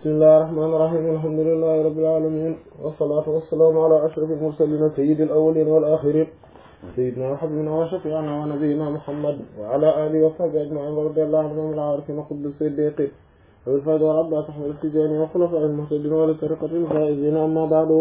bismillahir rahmanir rahim alhamdulillahi rabbil alamin wassalatu wassalamu ala ashrafil mursalin sayyidil awwalin wal akhirin sayyidina wa habibina wa shafi'ina wa nabiyyina muhammad wa ala alihi wa sahbihi ajma'in wa radiyallahu anhum al arifin qutb siddiqin والفائدة والعباس أحمد التجاني وخلفاء المهتدين ولطريقة الفائزين أما بعد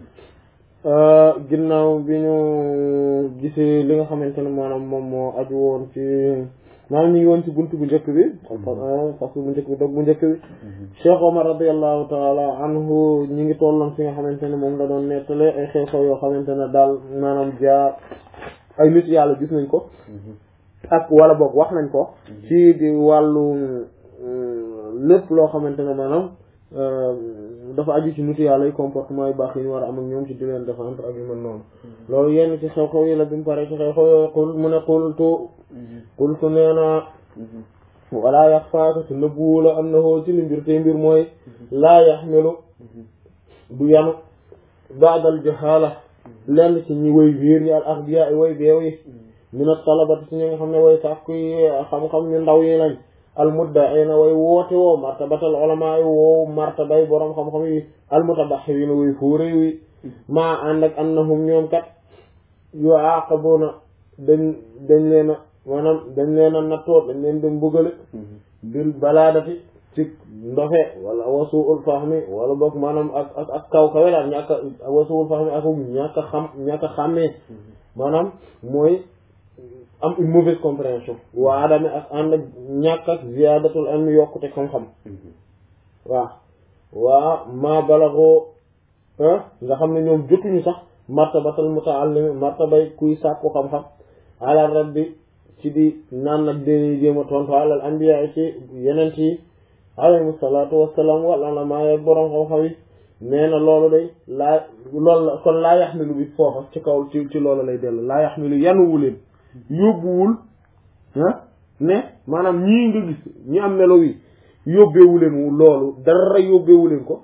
ginnaaw bi ñu gisee li nga xamante ne maanaam moom moo aju woon ci maanaam ñu ngi woon ci buntu bu njëkk bi faslu bu njëkk bi dog bu njëkk bi Cheikh Omar radiallahu taala anhu ñi ngi tolloon fi nga xamante ne moom la doon nettale ay xew-xew yoo xamante ne daal maanaam jaar ay nit yàlla gis nañ ko ak wala boog wax nañ ko ci di wàllu lépp loo xamante ne maanaam dafa aju ci nitu yàlla yi comportement yu baax yi ñu war a am ak ñoom ci di leen défendre ak yu mel noonu loolu yenn ci xew-xew yi la bi mu pare ci xew-xew yooyu xul mu ne xultu xultu nee na walaa yax faaka te nëbbuwu la am na hoo ci li mbir te mbir mooy laa yaxmilu du yanu baadal jahala lenn ci ñi way wiir ñi al axbiya ay way beew yi min at-talabati ci ñi nga xam ne way sàkku yi xam-xam ñu ndaw yi lañ almuddaina way woote woo martabatal ulama yi woo martabay boroom xam-xam yi almutabaxiina way fóore yi maa ànd ak annahum ñoom kat yu aqabuna dañ dañ leen a maanaam dañ leen a nattoo dañ leen dem mbugale bil balaadati ci ndofe wala wasuul fahmi wala boog maanaam ak ak ak kaw kawe daal ñàkk a wasuul fahmi ak ñàkk a xam ñàkk a xàmmee maanaam mooy am une mauvaise compréhension waa adame ak ànd ak ñàkk ak ziyaadatul ilmi yokkute xam-xam waaw waa ma balagoo nga xam ne ñoom jotuñu sax martabatal mutaallim martabay kuy sàkku xam-xam ala rabbi ci di naan nag dañuy jéem a tontu alal anbiya ci yeneen yi alayhimu salaatu wassalaam wala la maa boroom xam-xam yi nee na loolu day laa loolu la kon laa yaxmilu bi foofa ci kaw ci ci loolu lay dellu laa yaxmilu yanuwu leen yóbbuwul ah ne maanaam ñii nga gis ñi am melo yi yóbbeewu leen loolu dara yóbbeewu leen ko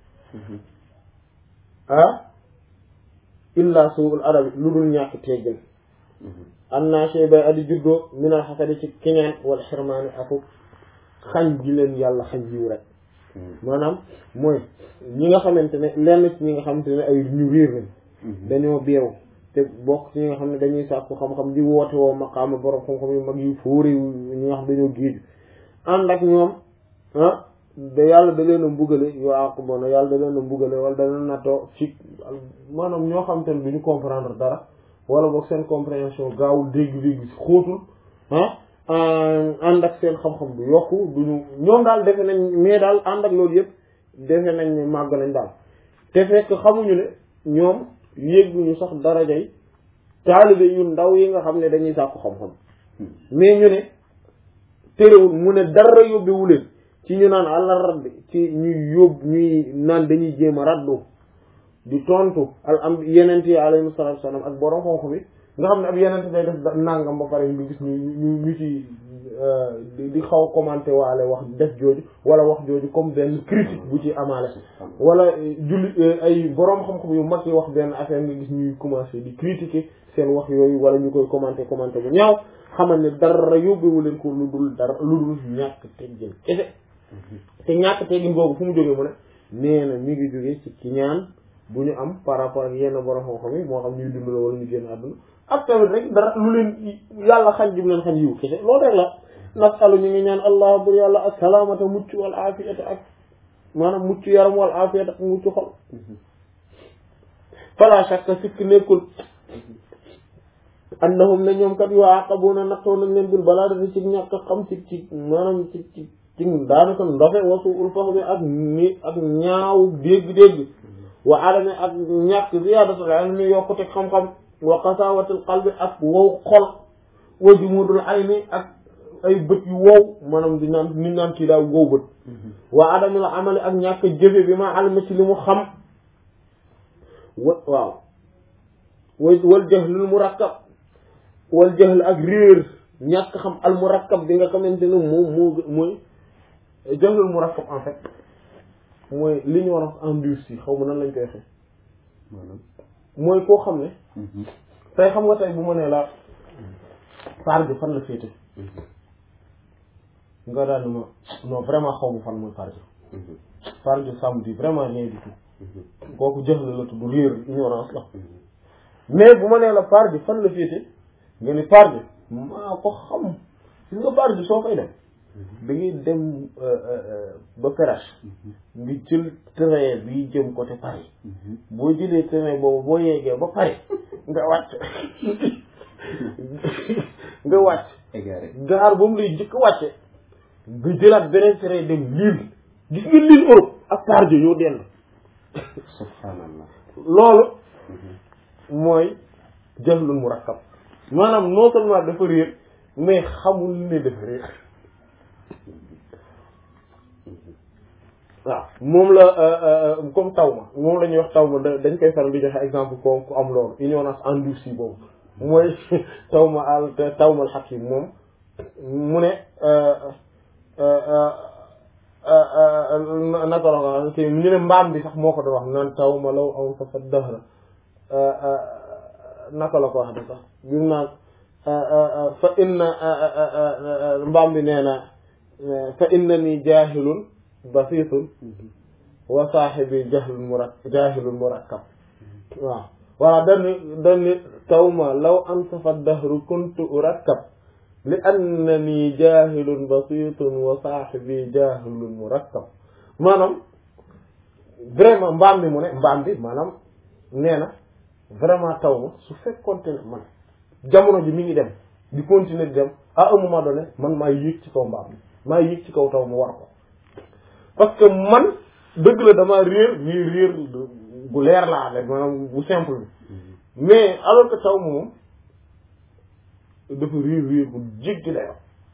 ah illa suul adabi lu dul ñàkk teggin am naa sey bay adi juddoo minal xasadi ci kiñaan wala xirmaani aku xañ ji leen yàlla xañ jiw rek maanaam mooy ñi nga xamante ne lenn ci ñi nga xamante ne ay ñu réer lañ dañoo beew te bokk ci ñi nga xam ne dañuy sàkku xam-xam di woote woo maqaama borom xam-xam yu mag yu fóori ñi nga xam dañoo géeju ànd ak ñoom ah da yàlla da leen a mbugale yoo àqu bona yàlla da leen a mbugale wala da leen nattoo ci maanaam ñoo xam te ne du ñu comprendre dara wala boog seen compréhension gaawul dégg-dégg si xóotul ah ànd ak seen xam-xam du yokku duñu ñoom daal defe nañ mais daal ànd ak loolu yëpp defe nañ ne màgg nañ daal te fekk xamuñu ne ñoom yégguñu sax darajay taalibe yu ndaw yi nga xam ne dañuy sàkku xam-xam mais ñu ne terewul mu ne dara yóbbewu leen ci ñu naan àlla rabbi ci ñuy yóbbu ñuy naan dañuy jéem a raddu di tontu al am yenent yi alayhi salaatu wassalaam ak borom xam-xam yi nga xam ne ab yenent day def nangam ba pare nga gis ñu ñu ñu ci di xaw a commenté waale wax def jooju wala wax jooju comme benn critique bu ci amaale wala julli ay boroom xam-xam yu mag yi wax benn affaire nga gis ñuy commencé di critiquer seen wax yooyu wala ñu koy commenté commenté bu ñaaw xamal ne dara yóbbewu leen ko lu dul dara lu dul ñàkk teggin kese te ñàkk teggin boobu fu mu jógee mu ne nee na mi ngi jógee ci ki ñaan bu ñu am par rapport ak yenn boroom xam-xam yi moo xam ñuy dund la wala ñu génn àdduna ak tamit rek dara lu leen yàlla xañ jum leen xañ yiw kese loolu rek la nasalu ñu ngi ñaan allah bur yàlla assalaamata mucc wal afiyata ak maanaam mucc yaram wal afiyata ak mucc xol fala shakka sikk nekkul annahum ne ñoom kat yoo aqabuna nattoo nañ leen bil balaa dati ci ñàkk xam ci ci maanaam ci ci ci daanaka ndofe wasu ul fax bi ak ni ak ñaaw dégg-dégg wa adame ak ñàkk ziyadatul ilmi yokkute xam-xam wa qasawatul qalbi ak wow xol wa jumudul ayni ak ay bët yu wow maanaam di naan ni naan kii daa wow bët wa adamul amali ak ñàkk jëfe bi ma alima ci li mu xam wa waaw wa wal jahlul murakkab wal jahl ak réer ñàkk xam al murakkab bi nga xamante ne moom moo mooy jahlul murakkab en fait mooy li ñu war a endurci xaw ma nan lañ koy waxee mooy koo xam ne tey xam nga tey bu ma nee la faar bi fan la féete nga daal ma non vraiment xaw ma fan mooy faar bi par Dieu ça me dit vraiment rien du tout kooku jëf la la tudd réer ignorance la mais bu ma nee la par Dieu fan la féete nga ni par Dieu maa ko xam gis nga par Dieu soo koy dem da ngay dem ba Perrache nga jël train bi jëm côté Paris boo jëlee train boobu boo yeggee ba Paris nga wàcc nga wàcc égaré gaar ba mu lay jëkk wàcce nga jëlaat beneen train dem Lille gis nga Lille Europe ak Pardieu ñoo dend subhanallah loolu mooy jahlul murakkab maanaam non seulement dafa réer mais xamul ne dafa réer waaw moom la comme taw ma moom la ñuy wax taw ma da- dañ koy faral di joxe exemple ko ku am loolu ignorance endurcie boobu mooy taw ma al taw ma al hakim moom mu ne naka la ko te ñu ne mbaam bi sax moo ko doon wax naan taw ma law aw sa fa dahra naka la ko wax de sax bi mu naan fa inna mbaam bi nee na fa inna ni jaahilun basitun wa saaxibi jahlun murak jaahilun murakkab waaw voilà dani dani taw ma law ansafa dahru kuntu urakkab li annani jaahilun basitun wa saaxibi jaahilun murakkab maanaam vraiment mbaam bi mu ne mbaam bi maanaam nee na vraiment taw ma su fekkoonte ne man jamono ji mi ngi dem di continuer di dem à un moment donné man maa yéeg ci kaw mbaam bi maa yéeg ci kaw taw ma war ko parce que man dëgg la dama réer mais réer bu leer laa rek maanaam bu simple bi mais alors que taw ma moom dafa réer réer bu jéggi dayoo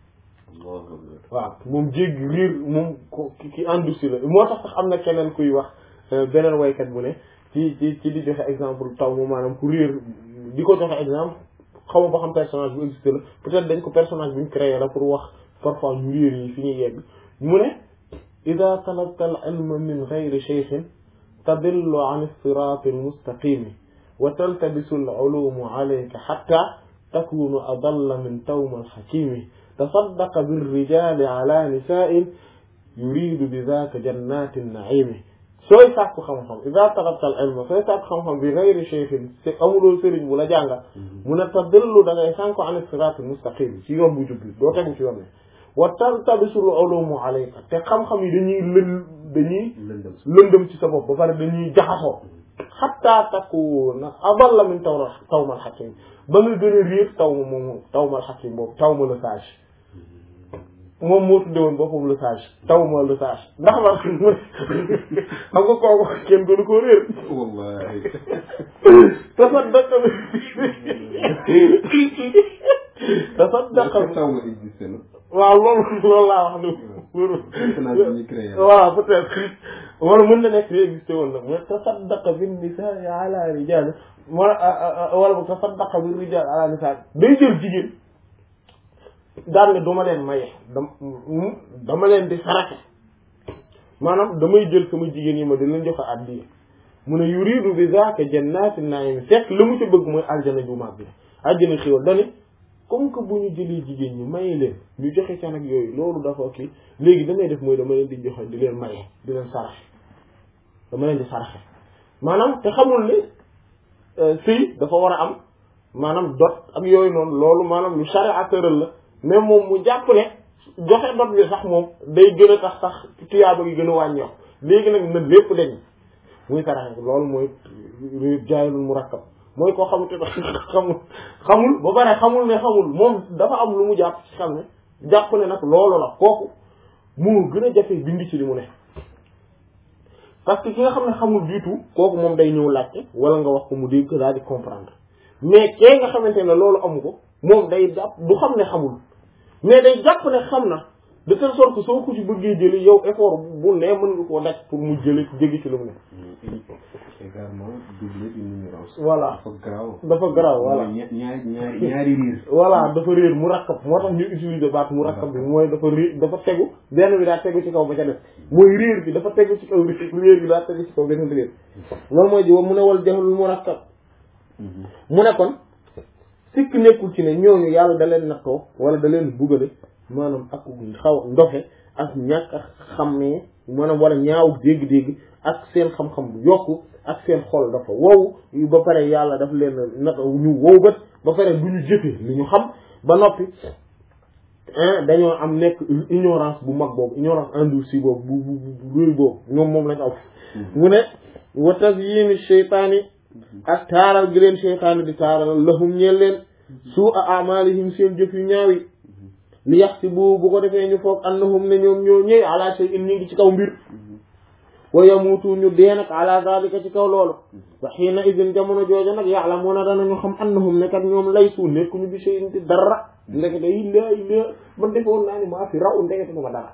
waaw moom jéggi réer moom ko ki ki endurci la moo tax sax am na keneen kuy wax beneen waykat bu ne ci ci ci di joxe exemple taw ma maanaam ku réer di ko joxe exemple xaw ma ba xam personnage bu existé la peut-être dañ ko personnage bu ñu créé la pour wax parfois ñu réer yi fi ñuy yegg mu ne ida talabta al ilma min gayri cheikhin tadillu an sirati almustaqimi wa taltabisu al ulumu alayka xatta takunu adalla min tawma alxakimi tasaddaqa birrijali ala nisa'in yuridu bi dhaka jannati naimi sooy sàkku xam-xam ida talabta al ilma sooy sàkku xam-xam bi gayri cheikhin te amuloo sëriñ bu la jàngal mu ne tadillu da ngay sànko an sirati almustaqimi ci yoon bu jub bi doo tegu ci yoon ne wa taltabisul ulumu alayka te xam-xam yi dañuy lën dañuy lëndëm ci sa bopp ba pare dañuy jaxasoo xatta takuna adalla min taw tawmal hakim ba nga gën a réer taw ma moom tawmal hakim boobu taw ma le sage moom moo tudde woon boppam le sage taw ma le sage ndax la xam nga kooku kenn gënu koo réer wallahi tasaddaq tasaddaq taw ma existé na waaw loolu loolu laa wax ni personnage bi ñu créé waaw peut-être war mën na nekk existé woon nag mais tasaddaqa bin nisaa ala rijal wala wala bu tasaddaqa bin rijal ala nisaa day jël jigéen daan ne dama leen maye dam dama leen di saraxe maanaam damay jël sama jigéen yi ma di leen joxe addiya mu ne yuridu bi zaaka jannati naim fekk la mu ci bëgg mooy aljana ju mag bi aljana xéwal dane comme que bu ñu jëlee jigéen ñi maye leen ñu joxe can ak yooyu loolu dafa kii léegi damay def mooy dama leen di joxe di leen maye di leen saraxe dama leen di saraxe maanaam te xamul ni sëy dafa war a am maanaam dot ak yooyu noonu loolu maanaam lu charia tëral la mais moom mu jàpp ne joxe dot bi sax moom day gën a tax sax tuyaaba gi gën a wàññeeku léegi nag na lépp dañ muy saraxe loolu mooy jaayilul murakkab mooy koo xamante ne xamul xamul ba pare xamul ne xamul moom dafa am lu mu jàpp ci xam ne jàpp ne nag loolu la kooku moo gën a jafe bind ci li mu ne parce que ki nga xam ne xamul du tout kooku moom day ñëw laajte wala nga wax ko mu dégg daal di comprendre mais kee nga xamante ne loolu amu ko moom day jàpp du xam ne xamul mais day jàpp ne xam na de telle sorte que soo ko ci bëggee jëli yow effort bu ne mën nga koo daj pour mu jëli jéggi ci lu mu ne également double une ignorance voilà dafa garaaw dafa garaaw voilà mooy ña- ñaari ñaari ñaari riir voilà dafa réer mu rakkab moo tax ñu utiliser baat mu rakkab bi mooy dafa réer dafa tegu benn bi daa tegu ci kaw ba ca def mooy réer bi dafa tegu ci kaw réer bi daa tegu ci kaw beneen réer loolu mooy ji mu ne wal jahlul mu rakkab mu ne kon sikk nekkul ci ne ñooñu yàlla da leen nattoo wala da leen bugale maanaam ak xaw ndoxe ak ñàkk a xammee maanaam wala ñaaw dégg-dégg ak seen xam-xam bu yokku ak seen xol dafa wow ba pare yàlla daf leen naka ñu wow bët ba pare du ñu jëfe li ñu xam ba noppi dañoo am nekk ignorance bu mag boobu ignorance endurcie boobu bu bu bu réy boobu ñoom moom lañ aw mu ne wa tazyini sheytaani ak taaral gi leen sheytaani di taaral lahum ñeel leen suu a amalihim seen jëf yu ñaaw yi li yax si bu bu ko defee ñu foog annahum ne ñoom ñoo ñëw ala shay'in ñu ngi ci kaw mbir wa yamutu ñu dee nag ala zalika ci kaw loolu wa xiina idin jamono joojo nag ya'lamuna danañu xam annahum ne kat ñoom laysu nekkuñu bi shay'in ci dara ndekete yi laa ilaa man defoon naa ni maa fi raw ndekete du ma dara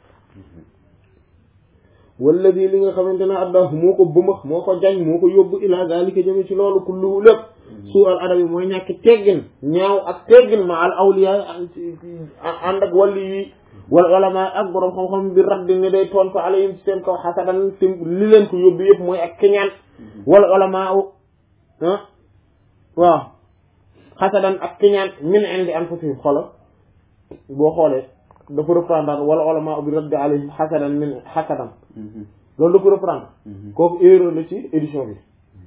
walladi li nga xamante ne addahu moo ko bëmax moo ko jañ moo ko yóbbu ila zalika jëme ci loolu kulluhu lépp suu al adabi mooy ñàkk teggin ñaaw ak teggin ma al awliya ànd ak wàlli yi wala ulama ak borom xam-xam bi raddi ne day toon ko alayhim ci seen kaw xasadan te li leen ko yóbbu yëpp mooy ak keñaan wala ulama ah waaw xasadan ak keñaan min indi anfusihim xolo boo xoolee dafa reprendre wala ulama bi raddi alayhim xasadan min xasadan loolu da ko reprendre kooku erreur la ci édition bi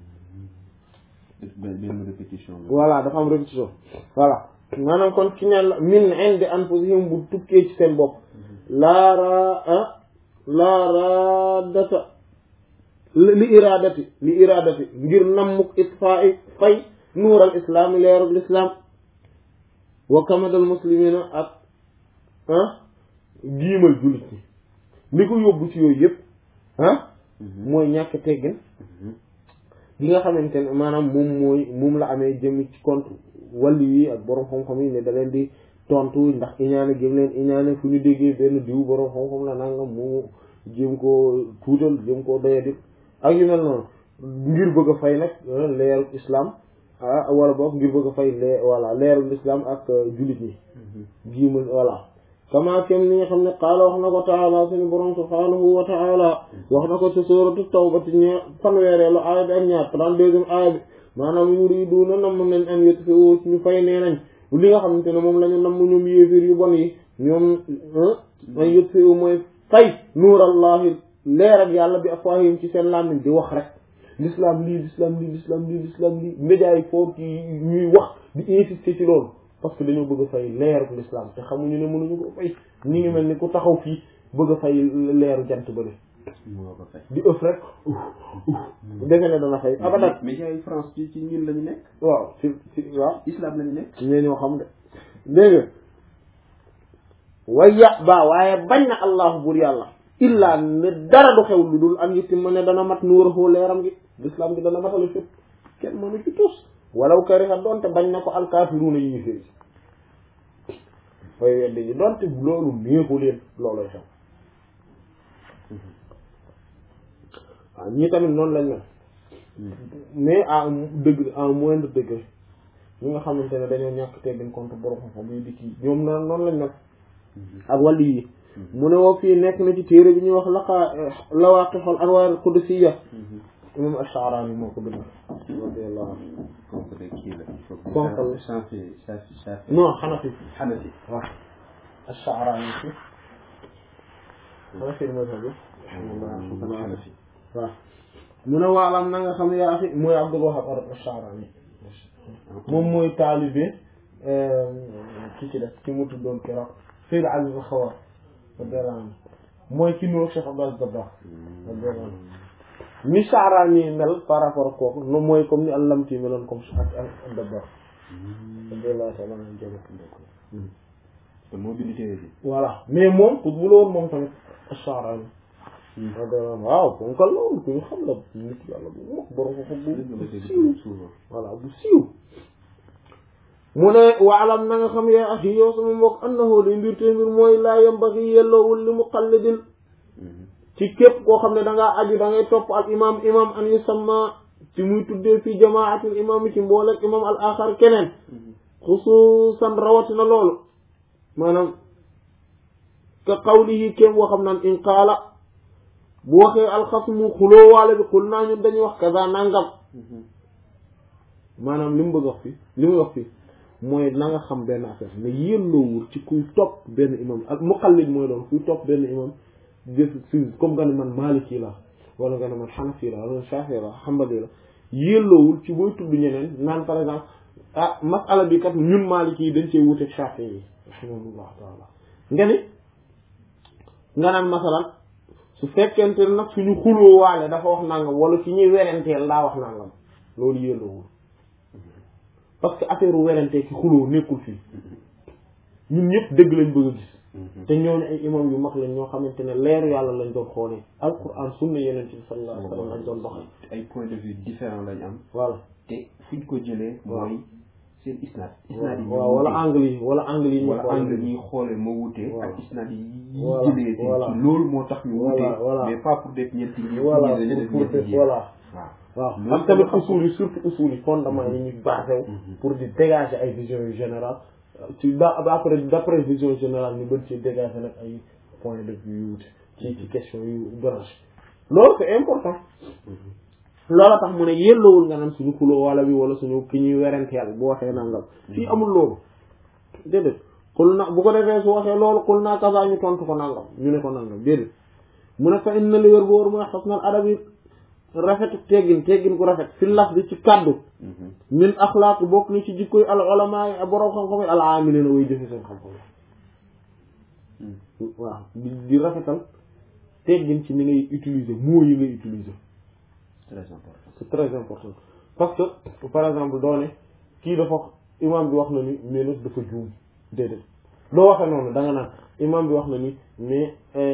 benn répétition la. voilà dafa am répétition voilà maanaam kon ki ñaan la min indi anfusihim bu tukkee ci seen bopp laara ah laaradata li iradati li iradati ngir nammuk itfaa i fay nuural islaam leerul islam wa kamadal muslimina ak ah giimal jullit ñi li ko yóbbu ci yooyu yëpp ah mooy ñàkk teggin li nga xamante ne maanaam moom mooy moom la amee jëm ci compte wàllu yi ak borom xam-xam yi ne da leen di tontu ndax iñaane gëm leen iñaane fu ñu déggee benn diw borom xam-xam la nangam mu jéem koo tuutal jéem koo doyadi ak yu mel noonu ngir bëgg a fay nag leeru islam ah wala boog ngir bëgg a fay lee voilà leeru islam ak jullit ñi. jiimal voilà. kama kem ni nga xam ne qaala wax na ko taala suñu borom subhanahu wa taala wax na ko ci suuratu tawba ci ñe fanweereelu aaya bi ak ñaar trente-deuxième aaya bi maanaam yuriduuna namm nañ an yutfi'u ñu fay nee nañ li nga xamante ne moom la ñu namm ñoom yéefir yu bon yi ñoom an yutfi'u mooy fay nuurallahi leer ak yàlla bi afwaahihim ci seen làmmiñ di wax rek l'islam lii l'islam lii l'islam lii l'islam lii médias yi foofu ci ñuy wax di insister ci loolu parce que dañoo bëgg a fay leeru l'islam te xamuñu ne mënuñu ko fay ñi ngi mel ni ku taxaw fii bëgg a fay leeru jant bële moo ko fay. di ëf rek defe ne dana fay abadan médias yi France ci ci ñun la ñu nekk. waaw ci ci waaw islam la ñu nekk. ñee ñoo xam de dégg nga waya ba waaye bañ na allahu bur yàlla illaa ne dara du xew lu dul am yitti ma ne dana mat nuurahu leeram gi l'islam gi dana matale fépp kenn mënu ci tus walaw kariha doonte bañ na ko alkaafiruuna yi ñu féeri fay weddi ji doonte loolu néexu leen looloy xew waaw ñii tamit noonu lañ mel mais à degré à moindre degré ñi nga xamante ne dañoo ñàkk teggin contre borom xam-xam yi di kii ñoom noonu noonu lañ mel ak wàllu yi mu ne woo fii nekk na ci téere bi ñuy wax laqaa lawaqixul anwaar qudusiyya imam Ash-Sha'rani moo ko bind radiyallahu anhu kooku de kii la. il faut que Konkal. Shafi Shafi Shafi. non Hanafi Hanafi. waaw Ash-Sha'rani fi Hanafi mazhab bi Hanafi. waaw mu ne waalam na nga xam yaa fi mooy Abdul Wahhab Ash-Sha'rani moom mooy taalibe ki ci def ki mu tuddoon keroog Sayyid Ali al-Khawar radiyallahu anhu mooy ki nuroog Cheikh Abdou Aziz Dabakh radiyallahu anhu ni Sha'rani mel par rapport ak kooku no mooy comme ni Al-Lamti meloon comme ak ak Dabakh radiyallahu ta'ala anhu jëm kon moo bind téere bi. voilà mais moom ku bu la woon moom tamit Sha'rani radiyallahu anhu waaw kon kan la woon ku ñu xam la nit yàlla bu mag borom ko dëgg la bu dégg siiw souvent. voilà bu siiw mu ne waalam na nga xam yaa axi yow sama mbokk annahu li mbir te mbir mooy laa yambagi yelloowul li muqallidin ci képp koo xam ne da ngaa aju da ngay topp al imam imam an yusamma ci muy tuddee fii jamaatul imam yi ci mbooleeg imam al axar keneen xusuusan rawatina loolu maanaam ka qawlihi kéem woo xam naan in qaala bu waxee alxasmu xuloo waale bi xul naa ñun dañuy wax kaza nangam maanaam li mu bëgg wax fii li muy wax fii mooy na nga xam benn affaire ne yelloowul ci kuy topp benn imam ak muqallid mooy doon kuy topp benn imam jëf si comme nga ne man Maliki la wala nga ne man Hanafi la wala Shafi la Hanbali la yelloowul ci booy tudd ñeneen naan par exemple ah masala bi kat ñun Maliki yi dañ cee wuteeg Shafi yi rahimahullah taala nga ni nga naan masalan su fekkente nag suñu xuloo waale dafa wax nangam wala su ñuy werenteel daa wax nangam loolu yelloowul parce que affaire werantee ki xuloo nekkul fii ñun ñëpp dëgg lañ bëgg a gis te ñooñu ay imam yu mag lañ ñoo xamante ne leeru yàlla lañ doon xoolee alquran sunna yeneen ci sallallahu alayhi wa sallam lañ doon doxal ay point de vue différents lañ am voilà te fuñ ko jëlee mooy seen isnaad isnaad yi waaw wala angle yi wala angle yi ñu wala angle ñuy xoolee moo wutee Waaw. ak isnaad yi Voilà, jëlee te voilà. ci loolu moo tax ñu Voilà, wutee voilà. mais pas pour def ñeenti yi voilà dañu def pour ñeenti pour yi voilà waaw waaw Loolu ak tamit tamit usul yi surtout usul yi fondement yi ñu basé wu pour di dégager ay visions yu générales ci da après d'après vision générale ñu bën ci dégager nag ay points de vue yu wute ci ci question yu branché loolu c'est important loola tax mu ne yelloowul nga naan suñu xuloo wala bi wala suñu ki ñuy werenteel bu waxee nangam fii amul loolu déedéet xul na bu ko defee su waxee loolu xul naa kasaa ñu tontu ko nangam ñu ne ko nangam déedéet mu ne fa inna li wér booru mooy xasnal adabi rafetu teggin teggin ku rafet fi laf bi ci kaddu min axlaaq bokk ni ci jikkoy al ulama yi borom xam-xam yi al amilina way jëfe seen xam-xam yi waaw di di rafetal teggin ci ni ngay utiliser mots yi ngay utiliser très important c'est très important parce que par exemple doo ne kii dafa imam bi wax na ni mais nag dafa juum déedéet doo waxee noonu da nga naan imam bi wax na ni mais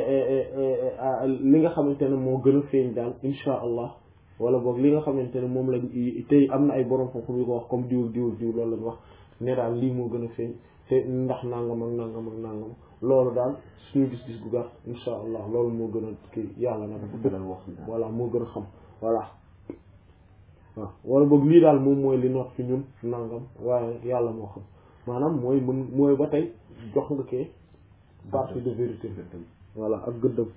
li nga xamante ne moo gën a feeñ daal insha allah wala boog li nga xamante ne moom lañ tey am na ay borom xam-xam yu ko wax comme diw diw diw loolu lañ wax ne daal lii moo gën a feeñ te ndax nangam ak nangam ak nangam loolu daal suñu gis-gis gu gàtt insha allah loolu moo gën a kii yàlla na dafa gënal wax daal. voilà moo gën a xam voilà waaw wala boog lii daal moom mooy li noot fi ñun nangam waaye yàlla moo xam maanaam mooy mën mooy ba tey jox nga kee partie de vérité voilà ak gëddëm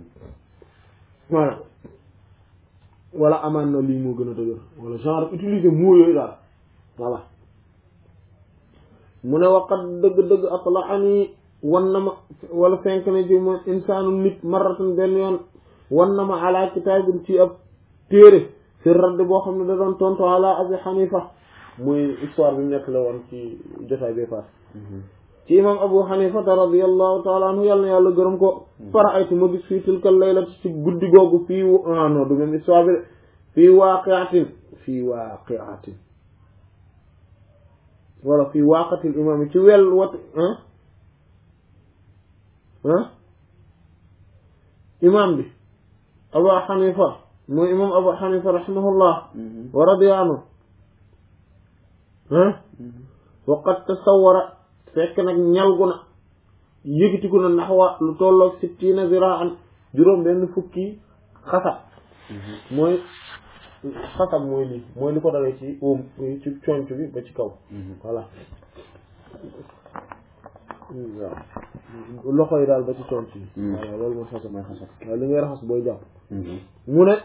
voilà wala amaan na lii moo gën a dëgër wala genre utiliser mots yooyu daal voilà mu ne waqat dëgg-dëgg atla ani wan na ma wala fenk na ci moom insaanu nit marratan benn yoon wan na ma ala kitaabin ci ab téere fi radd boo xam ne da doon tontu ala abi xanifa muy histoire bi mu nekk la woon ci jotaay bee paas ci imam abu xanifata radiallahu taala anhu yàlla na yàlla gërëm ko fara aytu ma gis fii tilkal laylat ci guddi googu fii ah non du même histoire bi de fii waaqiatin fii waaqiatin wala fii waaqatil imam yi ci wel wat ah ah imam bi abu xanifa mooy imam abu xanifa rahimahullah wa radiya anhu ah waqad tasawwara fekk nag ñalgu na yëgitiku na naxwa lu tolloog sittina ziraan juróom benn fukki xasab mooy xasab mooy lii mooy li ko dawee ci óom ci conc bi ba ci kaw voilà waaw loxo yi daal ba ci conc bi voilà loolu mooy xasab mooy xasab waaw li ngay raxas booy jàpp mu ne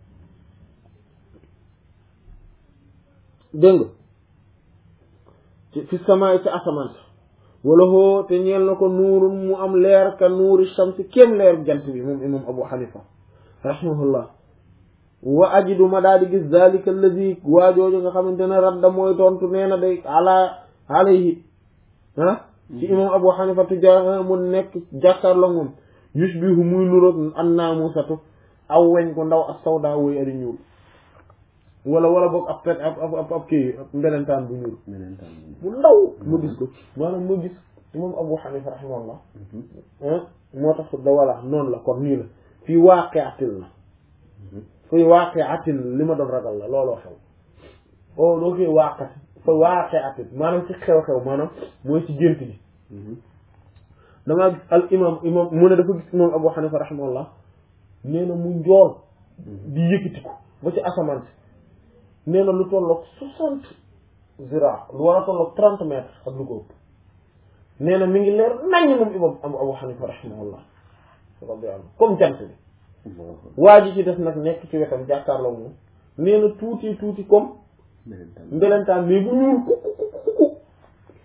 dégg nga ci fi samaay ci asamaan si wala hoo te ñeel na ko nuurun mu am leer ka nuuri shamsi kéem leer jant bi moom imam abu xanifa rahimahullah wa ajidu ma daal di gis zalika allazi waajooju nga xamante ne radda mooy tontu nee na day ala alayhi ah ci imam abu xanifa tujaa mu nekk jàkkaarloo moom yushbihu muy nuroog an naamusatu aw weñ ko ndaw ak sawda woy ari ñuul wala wala boog ab pet ab ab ab kii ab mbelentaan bu ñuul bu ndaw ma gis ko maanaam ma gis imam abu xanifa rahimahullah moo tax da wala noonu la kon nii la fii waaqiatin la fii waaqiatin li ma doon ragal la looloo xew o doo koy waaqati fa waaqiatin maanaam ci xew-xew maanaam mooy ci gént gi damaa gis al imam imam mu ne dafa gis imam abu xanifa rahimahullah nee na mu njool di yëkkatiku ba ci asamaan si nee na lu tolloog soixante zira lu war a tolloog trente mètres ak lu ko ëpp nee na mi ngi leer naññ moom imam abu abu xanifa rahimahullah rabbi am comme jant bi waa ji ci def nag nekk ci wetam jàkkaarloo moom nee na tuuti tuuti comme mbelentaan mais bu ñuul ku ku ku ku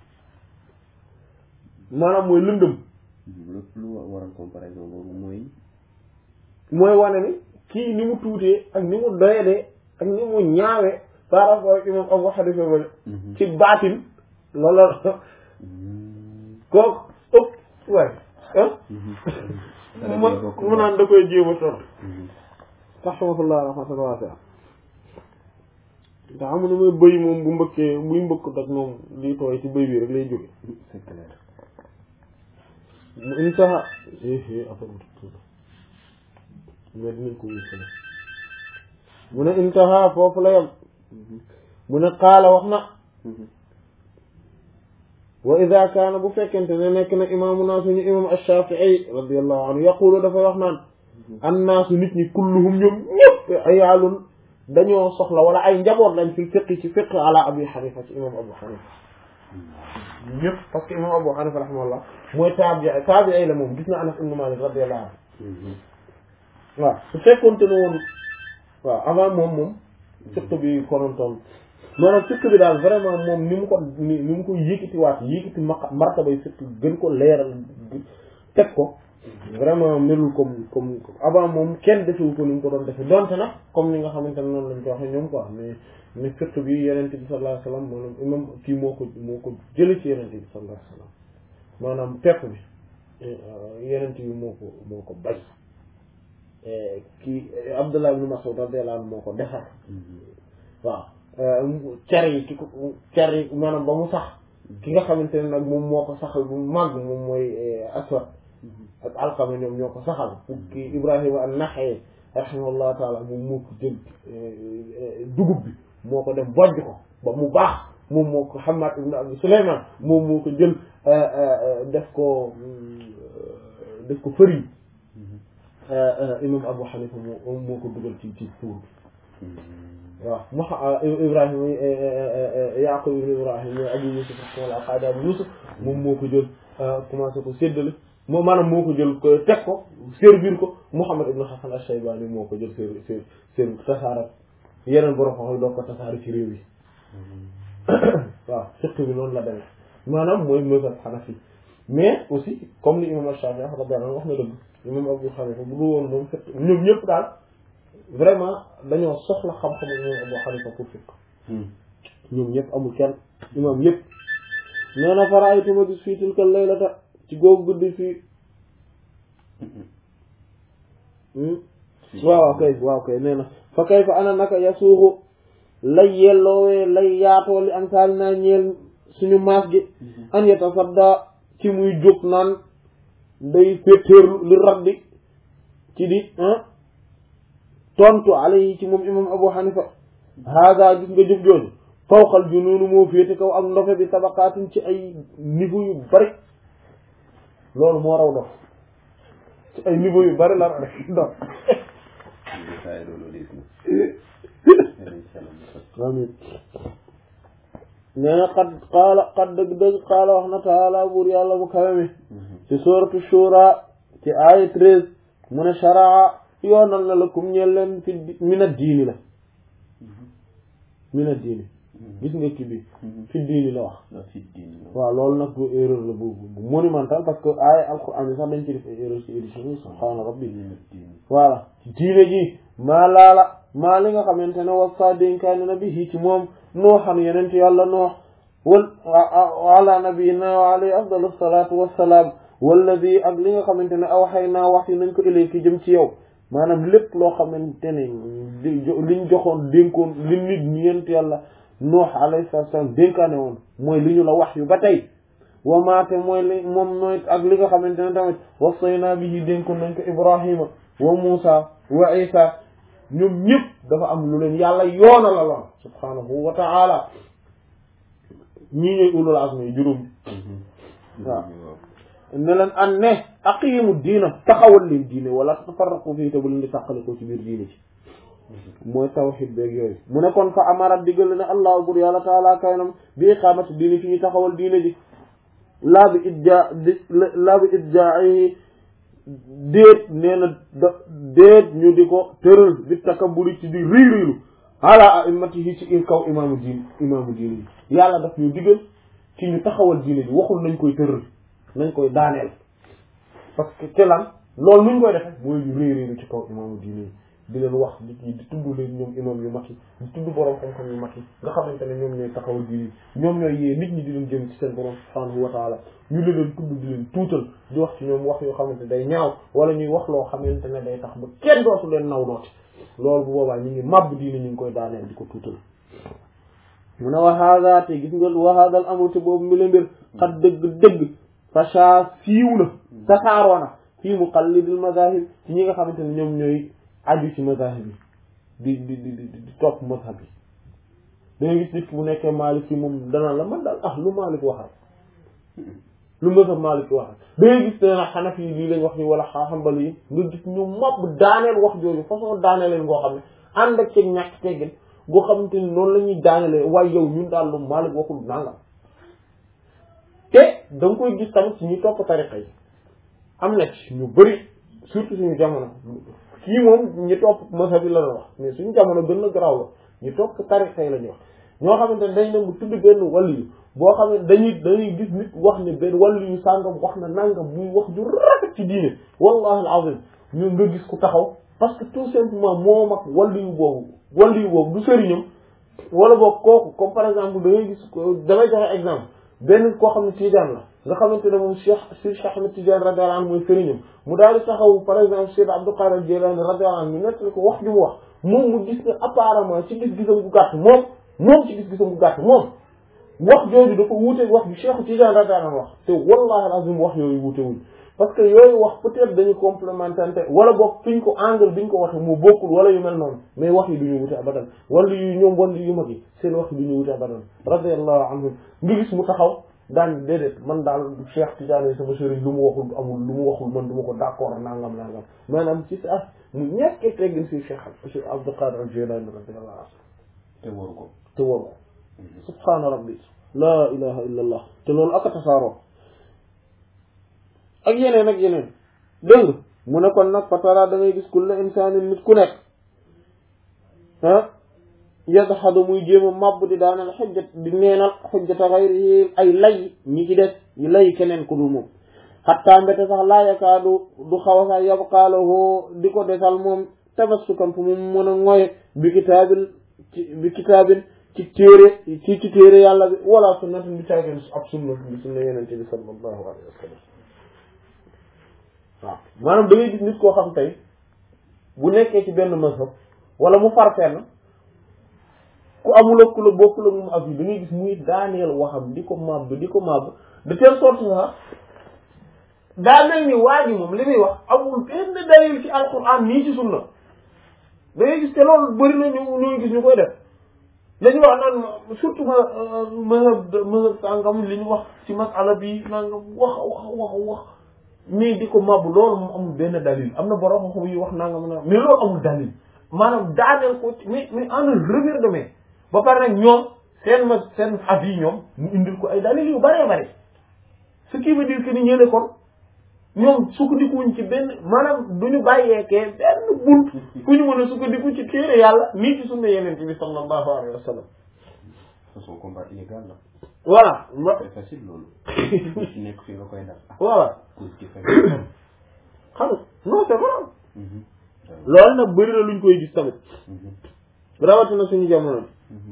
maanaam mooy lëndëm lépp lu waral comparaison boobu mooy mooy wane ni kii ni mu tuutee ak ni mu doyadee ak ni mu ñaawee par rapport ak imam Abu Hanifa ba ci baatin loolu kooku ëpp waaye ah mu mu naan da koy jéem a tontu rahmatullah rahmatan waasi'a ndax amu ne mooy bëy moom bu mbëkkee buy mbëkk dak moom liy tooy ci bëy bi rek lay jóge c'est clair mu intaha affaire mais dinañ ko wéy mu ne intaha foofu la yem mu ne qaala wax na wa ida kaana bu fekkente ne nekk na imaamuna suñu imam ash-Shafi'i radiyallahu anhu yaqulu dafay wax naan annaasu nit ñi kulluhum ñoom ñëpp ayaalun dañoo soxla wala ay njaboot lañ fi fiqi ci fiq ala abi xanifa ci imam abu xanifa ñëpp parce que imam abu xanifa rahimahullah mooy taabi taabi la moom gis na anas ibn malik radiyallahu anhu waaw su fekkoonte ne woon waaw avant moom moom fiq bi konontoon maanaam fiq bi daal vraiment moom ni mu ko ni ni mu ko yëkkatiwaat yëkkati ma martabay fiq gën ko leeral teg ko vraiment melul comme comme avant moom kenn defewu ko ni mu ko doon defe donte nag comme ni nga xamante ne noonu lañ ko waxee ñoom quoi mais mais fiq bi yenente bi sallallahu alayhi wasallam maanaam imam kii moo ko moo ko jële ci yenente bi sallallahu alayhi wasallam maanaam pepp bi yenente bi moo ko moo ko bay kii Abdullah ibn Mas'ud radiyallahu anhu moo ko defar waaw cer yi ki ko cer yi maanaam ba mu sax ki nga xamante ne nag moom moo ko saxal bu màgg moom mooy aswad ak alqama ñoom ñoo ko saxal ki Ibrahima an-Naxa'i rahimahullahu taala moom moo ko jël dugub bi moo ko dem bojj ko ba mu baax moom moo ko Hammad ibn Abi Sulayman moom moo ko jël def ko def ko fëriñ imam Abu Hanifa moo moo ko dugal ci ci tuur bi waaw mu Ibrahima Yaqub ibn Ibrahim mooy Abu Yusuf wala Qaadi Abu Yusuf moom moo ko jël commencé ko séddale moom maanaam moo ko jël ko teg ko servir ko Muhammad ibn Hasan ash-Shaybani moo ko jël servir servir servir tasaara yeneen borom xam doo ko tasaara ci réew yi waaw fiqh bi noonu la demee maanaam mooy mazhab Hanafi mais aussi comme li imam Shafi'i radiyallahu anhu wax na dëgg imam Abu Hanifa bu dul woon moom fiqh ñoom ñëpp daal vraiment dañoo soxla xam-xam imam Abu Hanifa pour fiqh ñoom ñëpp amul kenn imam yëpp nee na faraaytu ma gis fii tilka laylata ci googu guddi fii waaw kay waaw kay nee na fa kay fa ana naka yasuuxu lay yelloowee lay yaatoo li am saali naa ñeel suñu maas gi an yatasadda ci muy jóg naan day féetéerlu li raddi ci di tontu alayhi ci moom imam Abu Hanifa hada gis nga jëf jooju fawqal junuunu moo féete kaw ak ndofe bi tabaqaatin ci ay niveau yu bari loolu moo raw dof ci ay niveau yu bari la raw dof amin nee na xad qaala xad dëgg dëgg qaala wax na taala buur yàlla mu kawe mi ci sooratu shura ci aaya treize mu ne sharaa yoonal na la kum ñeel leen fi mina diini la mina diini gis nga kii bi fi diini la wax waaw loolu nag bu erreur la bu bu monumental parce que aaya alquran bi sax dañ ci def ay erreur ci édition bi subhaana rabbi voilà diine ji maa laala maa li nga xamante ne wasa dénkaani na bi ci moom nooxan yenent yàlla noox wal ala nabiyina wa alayhi afdalu salatu wassalaam walladi ak li nga xamante ne aw xay naa wax yi nañ ko ilayki jëm ci yow maanaam lépp loo xamante ne liñ joxoon dénkoon li nit ñeent yàlla noox alayhi salaam dénkaane woon mooy li ñu la wax yu ba tey wa maate mooy li moom mooy ak li nga xamante ne tamit wasaynaa bi yi dénkoon nañ ko ibrahima wa muusa wa isa ñoom ñëpp dafa am lu leen yàlla yoona la loon subhanahu wa ta'ala ñii ñooy ulul azmi juróom waaw ne leen an ne aqiimu diina taxawal leen diine wala tafarraqu fii te bu leen di tàqale ko ci biir diine ci mooy tawxid beeg yooyu mu ne kon fa amara diggal ne allah bur yàlla taala kaynam bi iqamati diine fi ñu taxawal diine ji laa bi idja laa bi idjaayi déet nee na da déet ñu di ko tëral bi takabburi ci di riy riilu ala a'immatihi ci kaw imaamu diin imaamu diine ji yàlla daf ñu diggal ci ñu taxawal diine ji waxul nañ koy tëral nañ koy daaneel parce que te lan loolu nuñ koy defe mooy ñu réy réylu ci kaw imaamu diine yi di leen wax di di di tudd leen ñoom imam yu mag yi di tudd borom xam-xam yu mag yi nga xamante ne ñoom ñooy taxawal diine ñoom ñooy yee nit ñi di leen jëm ci seen borom subhanahu wa taala ñu leen leen tudd di leen tuutal di wax ci ñoom wax yoo xamante day ñaaw wala ñuy wax loo xamante ne day tax ba kenn dootu leen naw dooti loolu bu boobaa ñu ngi màbb diine ñu ngi koy daaneel di ko tuutal mu ne wa hada te gis nga wa hada al amru te boobu mi la mbir xat dëgg dëgg facha siiw na tasaaroo na fii muqallidil mazahib ci ñi nga xamante ne ñoom ñooy aju ci mazahib yi di di di di topp mazhab yi da ngay gis nit bu nekkee Maalik yi moom dana la man daal ah lu Maalik waxal lu mazhab Maalik waxal da ngay gis dana Xanafi yi lii lañ wax ni wala Hanbali yi nga gis ñu mopp daaneel wax jooju façon daaneeleen ngoo xam ne ànd ak ceeg ñàkk teggin goo xamante ni noonu la ñuy daanelee waaye yow ñun daal lu Maalik waxul nangam te da nga koy gis tamit ci ñu topp tariqa yi am na ci ñu bëri surtout suñu jamono kii moom ñi topp mazhab bi la la wax mais suñu jamono gën na garaaw la ñu topp tariqa yi la ñuy wax ñoo xamante ne dañ nangu tudd benn wàllu yu boo xam ne dañuy dañuy gis nit wax ne benn wàllu yu sàngam wax na nangam muy wax ju rafet ci diine wallahi alazim ñu nga gis ku taxaw parce que tout simplement moom ak wàllu yu boobu wàllu yu boobu du sëriñam wala boog kooku comme par exemple da ngay gis damay joxe exemple benn koo xam ne Tijaan la nga xamante ne moom Cheikh si Cheikh Ahmed Tidiane radiyallahu anhu mooy sëriñam mu daal di taxaw par exemple Cheikh Abdou Qadir Jilani radiyallahu anhu ñu nettali ko wax ju mu wax moom mu gis ne apparemment ci gis-gisam gu gàtt moom moom ci gis-gisam gu gàtt moom wax jooju dafa wuuteeg wax bi Cheikh Tidiane radiyallahu anhu wax te wallahi alazim wax yooyu wuute wuñ parce que yooyu wax peut-être dañu complémentarité wala boog fi ñu ko angle bi ñu ko waxee mu bokkul wala yu mel noonu mais wax yi du ñu wute abadan wala yu ñoom wala yu mag yi seen wax yi du ñu wute abadan radiyallahu anhu nga gis mu taxaw daan déedéet man daal Cheikh Tidiane sama sëriñ lu mu waxul amul lu mu waxul man du ma ko d'accord nangam nangam maanaam ci sa mu ñekkee teggin si Cheikh Cheikh Abdou Qadir Jilani radiyallahu anhu te waru ko te waru ko subhaana rabbi laa ilaha illa allah te loolu aka tasaaroo ak yeneen ak yeneen dégg nga mu ne kon nag fatara da ngay gis kulla insaanin nit ku nekk ah yadxadu muy jéem a màbb di daanal xujjat di neenal xujjata xayri ay lay ñi ci des yi lay keneen ku dul moom xattaa mbete sax laa yakaadu du xaw a sax yabqaalahoo di ko desal moom tabassukan fu mu mën a ngoye bi kitaabil ci bi kitaabin ci téere ci ci téere yàlla bi wala sunnatin bi caageen ab sunna bi sunna yenente bi sallallahu alayhi wa sallam waaw maanaam da ngay gis nit koo xam tey bu nekkee ci benn mazhab wala mu far fenn ku amul ak ku la bokkul ak moom ak yi da ngay gis muy daaneel waxam di ko màbb di ko màbb de telle sorte sax daa mel ni waa ji moom li muy wax amul benn dalil ci alquran nii ci sunna da ngay gis te loolu bëri na ñu ñuy gis ñu koy def dañu wax naan surtout ma mazhab mazhab sàngam li ñu wax ci masala bi nangam wax wax wax wax mais di ko màbb loolu moom amul benn dalil am na borom xam yi wax nangam nangam mais loolu amul dalil maanaam daaneel ko ci mais mais en un revers de main ba pare nag ñoom seen ma seen avis ñoom mu indil ko ay dalil yu bëree bëri ce qui veut dire que ni ñële kon ñoom sukkandikuwuñ ci benn maanaam du ñu bàyyeekee benn bunt fu ñu mën a sukkandiku ci téere yàlla nii ci sunna yeneen bi sallallahu alayhi wa sallam façon combat illégal la voilà ma c'est facile loolu ci nekk fi nga koy def voilà cause ci fekk xam nga non c'est vrai loolu nag bëri na luñ koy gis tamit rawatina suñu jamono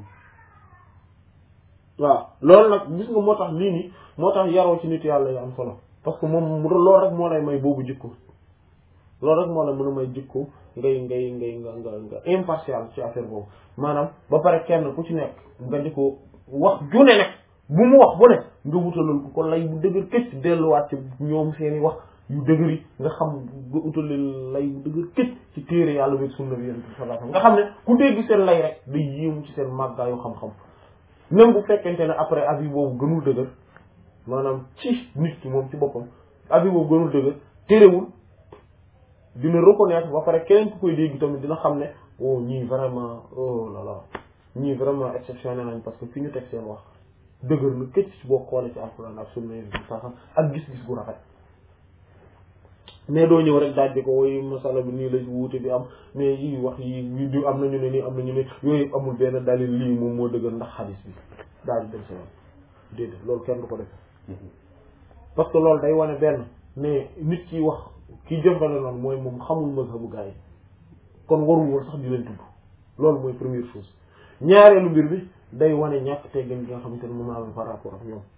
waaw loolu nag gis nga moo tax lii nii moo tax yaroo ci nit yàlla yu am solo parce que moom loolu rek moo lay may boobu jikko loolu rek moo lay mën a may jikko ngay ngay ngay nga nga nga impartial ci affaire boobu maanaam ba pare kenn ku ci nekk nga di ko wax june nekk bu mu wax bu ne nga wutalal ko ko lay bu dëgër këcc delluwaat ci ñoom seeni wax yu dëgër yi nga xam nga utalal lay bu dëgër këcc ci téere yàlla bi sunna bi yonent bi sallallahu alayhi wasallam nga xam ne ku dégg seen lay rek day yéemu ci seen màggaayu xam-xam même bu fekkente ne après avis boobu gënul dëgër maanaam ci nit ki moom ci boppam avis boobu gënul dëgër terewul dina reconnaître ba pare keneen ku koy dégg tamit dina xam ne oh ñii vraiment oh là là ñii vraiment exceptionnel nañ parce que fi ñu teg seen wax dëgër na këcc ci boo xoolee ci alxuraan ak sunna yi saxam ak gis-gis gu rafet mais doo ñëw rek daaj di ko woy masala bi nii la wuute bi am mais yi wax yi yi di am nañu ne nii am nañu ne yooyu yëpp amul benn dalil lii moom moo dëgër ndax xadis bi daal di dem si yoon déedéet loolu kenn du ko def parce que loolu day wane benn mais nit ki wax kii jëmbale noonu mooy moom xamul mazhabu gaa yi kon warul woon sax di leen tudd loolu mooy première chose ñaareelu mbir bi day wane ñàkk teggin gi nga xamante ne moom am par rapport ak ñoom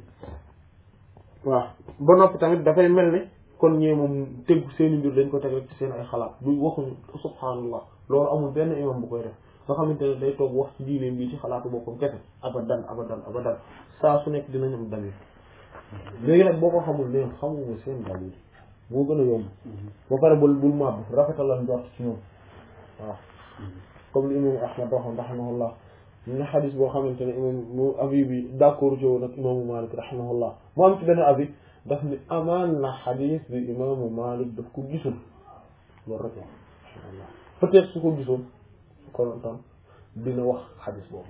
waaw ba noppi tamit dafay mel ne kon ñee moom tegu seeni mbir dañ ko teg rek ci seen ay xalaat du waxuñu subhaanallah loolu amul benn imam bu koy def nga xamante ne day toog wax ci diine bi ci xalaatu boppam kese abadan abadan abadan saa su nekk dinañ am dalil léegi nag boo ko xamul ne xamuma seen dalil moo gën a yomb ba pare bul bul màbb rafetalal njort ci ñoom waaw comme li imam ahmad waxoon rahimahullah ñu ne xadis boo xamante ne imam mu avis bi d'accord ci woon ak imaamu malik rahimahullah mu am ci benn avis daf ni amaan na xadis bi imaamu malik daf ko gisul loolu rek la rahimahullah peut-être su ko gisoon kon tam dina wax xadis boobu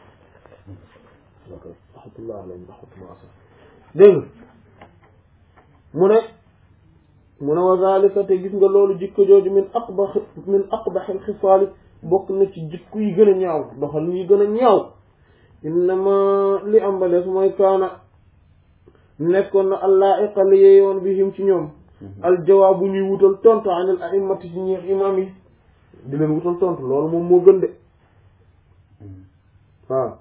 ok rahmatullah alayhi rahmatullah dégg mu ne mu ne wa zalika te gis nga loolu jikko jooju min aqbax min aqbaxil xisaali bokk na ci jikko yi gën a ñaaw doxal yi gën a ñaaw innama li am ba des mooy kaana nekkoon na allah iqali yeyoon bihim ci ñoom aljawaabu ñuy wutal tontu anil a'immati ci ñeex imam yi di leen wutal tontu loolu moom moo gën de waaw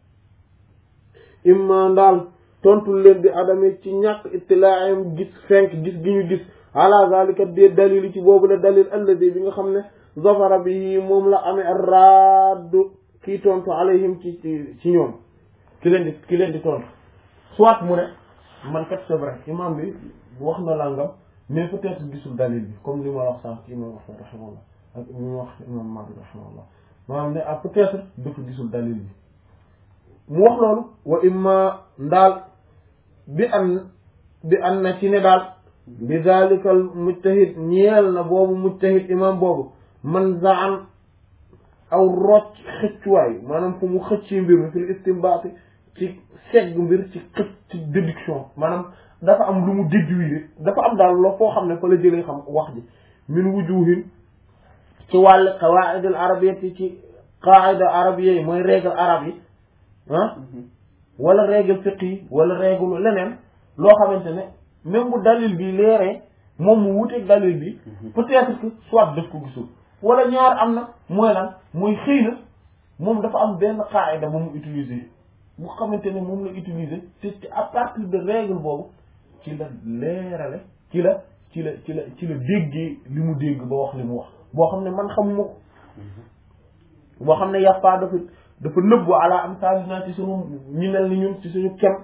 imma ndaal tontu leen bi adame ci ñàkk ittilaayam gis fenk gis gi ñu gis ala zalika de dalil ci boobu la dalil alladi bi nga xam ne zafara bi moom la amee raddu kii tontu alayhim ci ci ci ñoom ki leen di ki leen di tontu soit mu ne man kat c'est vrai imam bi wax na langam mais peut-être gisul dalil bi comme li ma wax sànq imam Ahmad rahimahullah ak li ma wax imam Malik rahimahullah maanaam ne ah peut-être dafa gisul dalil bi mu wax loolu wa imma ndaal bi an bi an na ci ne daal bi zalikal mujtahid ñeel na boobu mujtahid imam boobu man zaan aw rocc xëccuwaay maanaam fu mu xëcci mbir mi fil istimbaati ci segg mbir ci xëcc ci déduction maanaam dafa am lu mu déduire dafa am daal loo foo xam ne fa la jëlee xam wax ji min wujuhin ci wàll qawaid al arabiyyati ci qaida arabiyya yi mooy règle arabe yi ah wala règle fiqh yi wala règle leneen loo xamante ne même bu dalil bi leeree moom mu wuteeg dalil bi peut-être que soit daf ko gisul wala ñaar am na mooy lan mooy xëy na moom dafa am benn qaida bu mu utiliser bu xamante ne moom la utiliser te à partir de règle boobu ci la leerale ci la ci la ci la ci la déggee li mu dégg ba wax li mu wax boo xam ne man xamuma ko boo xam ne yàppaa dafa dafa nëbbu ala am salinaa ci suñu ñi mel ni ñun ci suñu kem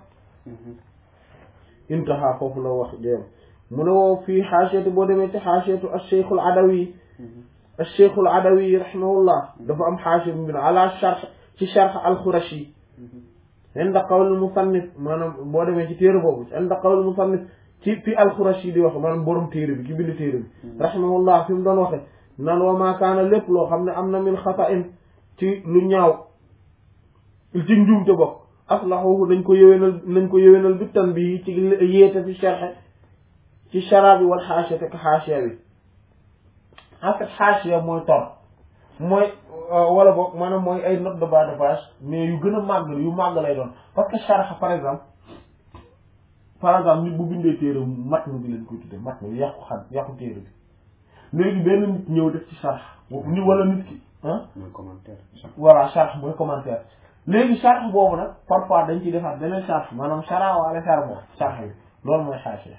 intaha foofu la wax jéem mu ne woo fii xaasiyatu boo demee ci xaasiyatu al-Cheikh al-Adawi al-Cheikh al-Adawi rahimahullah dafa am xaasiya bu ala sharh ci sharh al-Khurashi inda qawl musannif maanaam boo demee ci téere boobu inda qawl musannif ci fi al-Khurashi di wax maanaam borom téere bi ki bind téere bi rahimahullah fi mu doon waxe naan wa maa kaana lépp loo xam ne am na min xata'in ci lu ñaaw ci njuumte bokk aslahuhu nañ ko yëwénal nañ ko yëwénal bi tan bi ci yéete fi sharh ci shara bi wal xaashiya te xaashiya bi en fait xaashiya mooy tor mooy wala boog maanaam mooy ay note de bas de page mais yu gën a màgg yu màgg lay doon parce que sharh par exemple par exemple nit bu bindee téere matn bi lañ koy tuddee matn bi yàqu xam yàqu téere bi léegi benn nit ñëw def ci sharh ni wala nit ki ah mooy commentaire. voilà sharh mooy commentaire léegi sharh boobu nag parfois dañ ciy defaat beneen sharh maanaam shara wala sharh boobu sharh bi loolu mooy xaashiya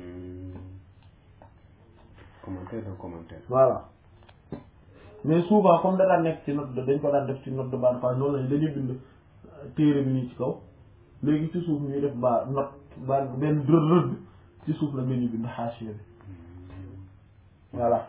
commentaire d'un commentaire. voilà mais souvent comme da daan nekk ci note de dañ ko daan def ci note de bas de page noonu lañ dañuy bind téere bi nii ci kaw léegi ci suuf ñuy def ba note ba benn rëdd rëdd ci suuf la nga ñu bind xaashiya bi voilà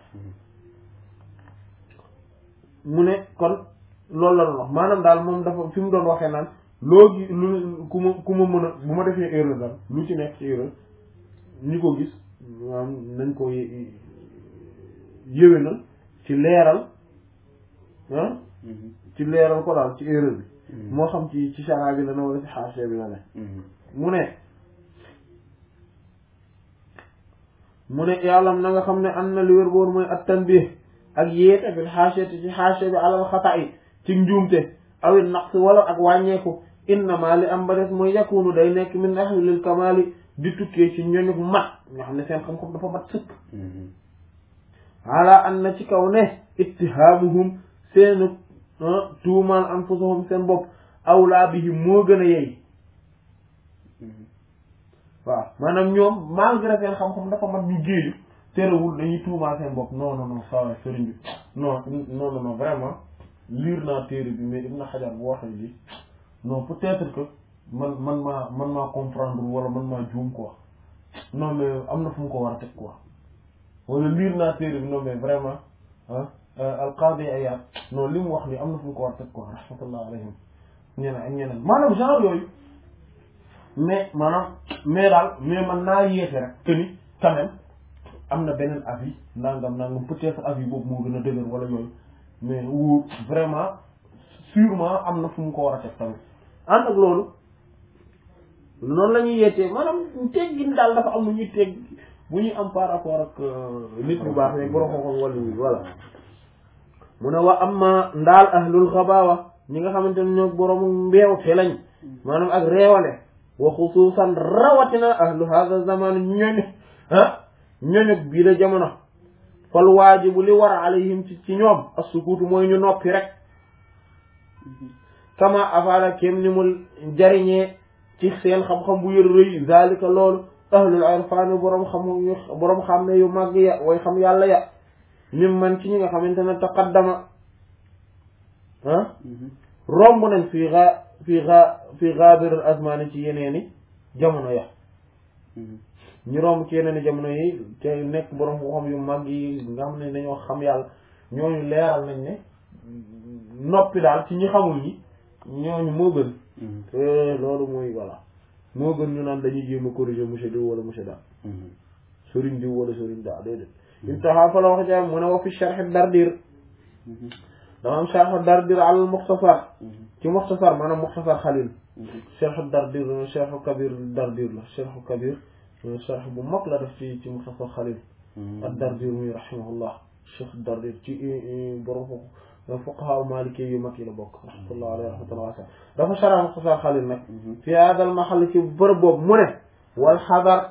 mu ne kon loolu la doon wax maanaam daal moom dafa fi mu doon waxee naan loo gi lu ku ma ku ma mën a bu ma defee erreur daal lu ci nekk ci erreur ñi ko gis maanaam nañ ko yéwénal ci leeral ah ci leeral ko daal ci erreur bi moo xam ci ci chara bi la ne wala ci xaasee bi la ne mu ne mu ne yàlla na nga xam ne am na li wér boor mooy at tanbih ak yéete bil xaasiyati ci xaasiya bi alal xata yi ci njuumte awit naqs wala ak wàññeeku innama li am ba des mooy yakunu day nekk min ahlil kamaali di tukkee ci ñooñu mat nga xam ne seen xam-xam dafa mat sëkk ala an na ci kaw ne ittihaamuhum seenu tuumaal anfusahum seen bopp awlaa bihim moo gën a yey waaw maanaam ñoom malgré seen xam-xam dafa mat ñu géeju terewul dañuy tuumaal seen bopp non non non saa sëriñ bi non non non non vraiment lire naa téere bi mais Ibn Hajar bu waxee lii non peut-être que man man maa man maa comprendre wala man maa juum quoi non mais am na fu mu ko war a teg quoi wala lire naa téere bi non mais vraiment ah al-Qadi Iyad non li mu wax nii am na fu mu ko war a teg quoi rahmatullah alayhim ñeneen ak ñeneen maanaam genre yooyu mais maanaam mais daal mais man naa yéexe rek que ni quand même am na beneen avis nangam nangam peut-être avis boobu moo gën a dëgër wala yooyu mais wu vraiment sûrement am na fu mu ko war a teg tamit ànd ak loolu noonu la ñuy yeetee maanaam teggin daal dafa am lu ñuy tegg bu ñuy am par rapport ak nit bu baax ne borom xam-xam wala yi voilà mu ne wa amma ndaal ahlul xabaawa ñi nga xamante ne ñoo borom mbeew te lañ maanaam ak réewale wa xusuusan rawatina ahlu hada zaman ñooñu ah ñooñu bii la jamono fal waajibu li war alayhim ci ci ñoom as-sukuutu mooy ñu noppi rek kama afaala kem ni mu jariñee ci seen xam-xam bu yër rëy zalika loolu ahlul irfaan boroom xam boroom xam ne yu màgg ya way xam yàlla ya mim man ci ñi nga xamante ne taqaddama ah romb nañ fii gaa fii gaa fii gaabiril azmaani ci yeneeni jamono ya ñu romb ci yeneeni jamono yi te nekk boroom xam yu màgg yi nga xam ne dañoo xam yàlla ñooñu leeral nañ ne noppi daal ci ñi xamul ñi ñooñu moo gën te loolu mooy voilà moo gën ñu naan dañuy jéem a corriger monsieur diw wala monsieur da sëriñ diw wala sëriñ da déedéet intaha fa la wax jaam mu ne wa fi sharh dardir dama am sharh dardir al mukhtasar ci mukhtasar maanaam mukhtasar xalil sharh dardir sharh kabir dardir la sharh kabir sharh bu mag la def ci ci mukhtasar xalil ak dardir muy rahimahullah cheikh dardir ci borom foofu fuqaha maliki yu mag yi la bokk rahmatullah alayhi rahmatullah wasa dafa shara mukhtasar xalil nag fi hada al mahal ci bërëb boobu mu ne wal xadar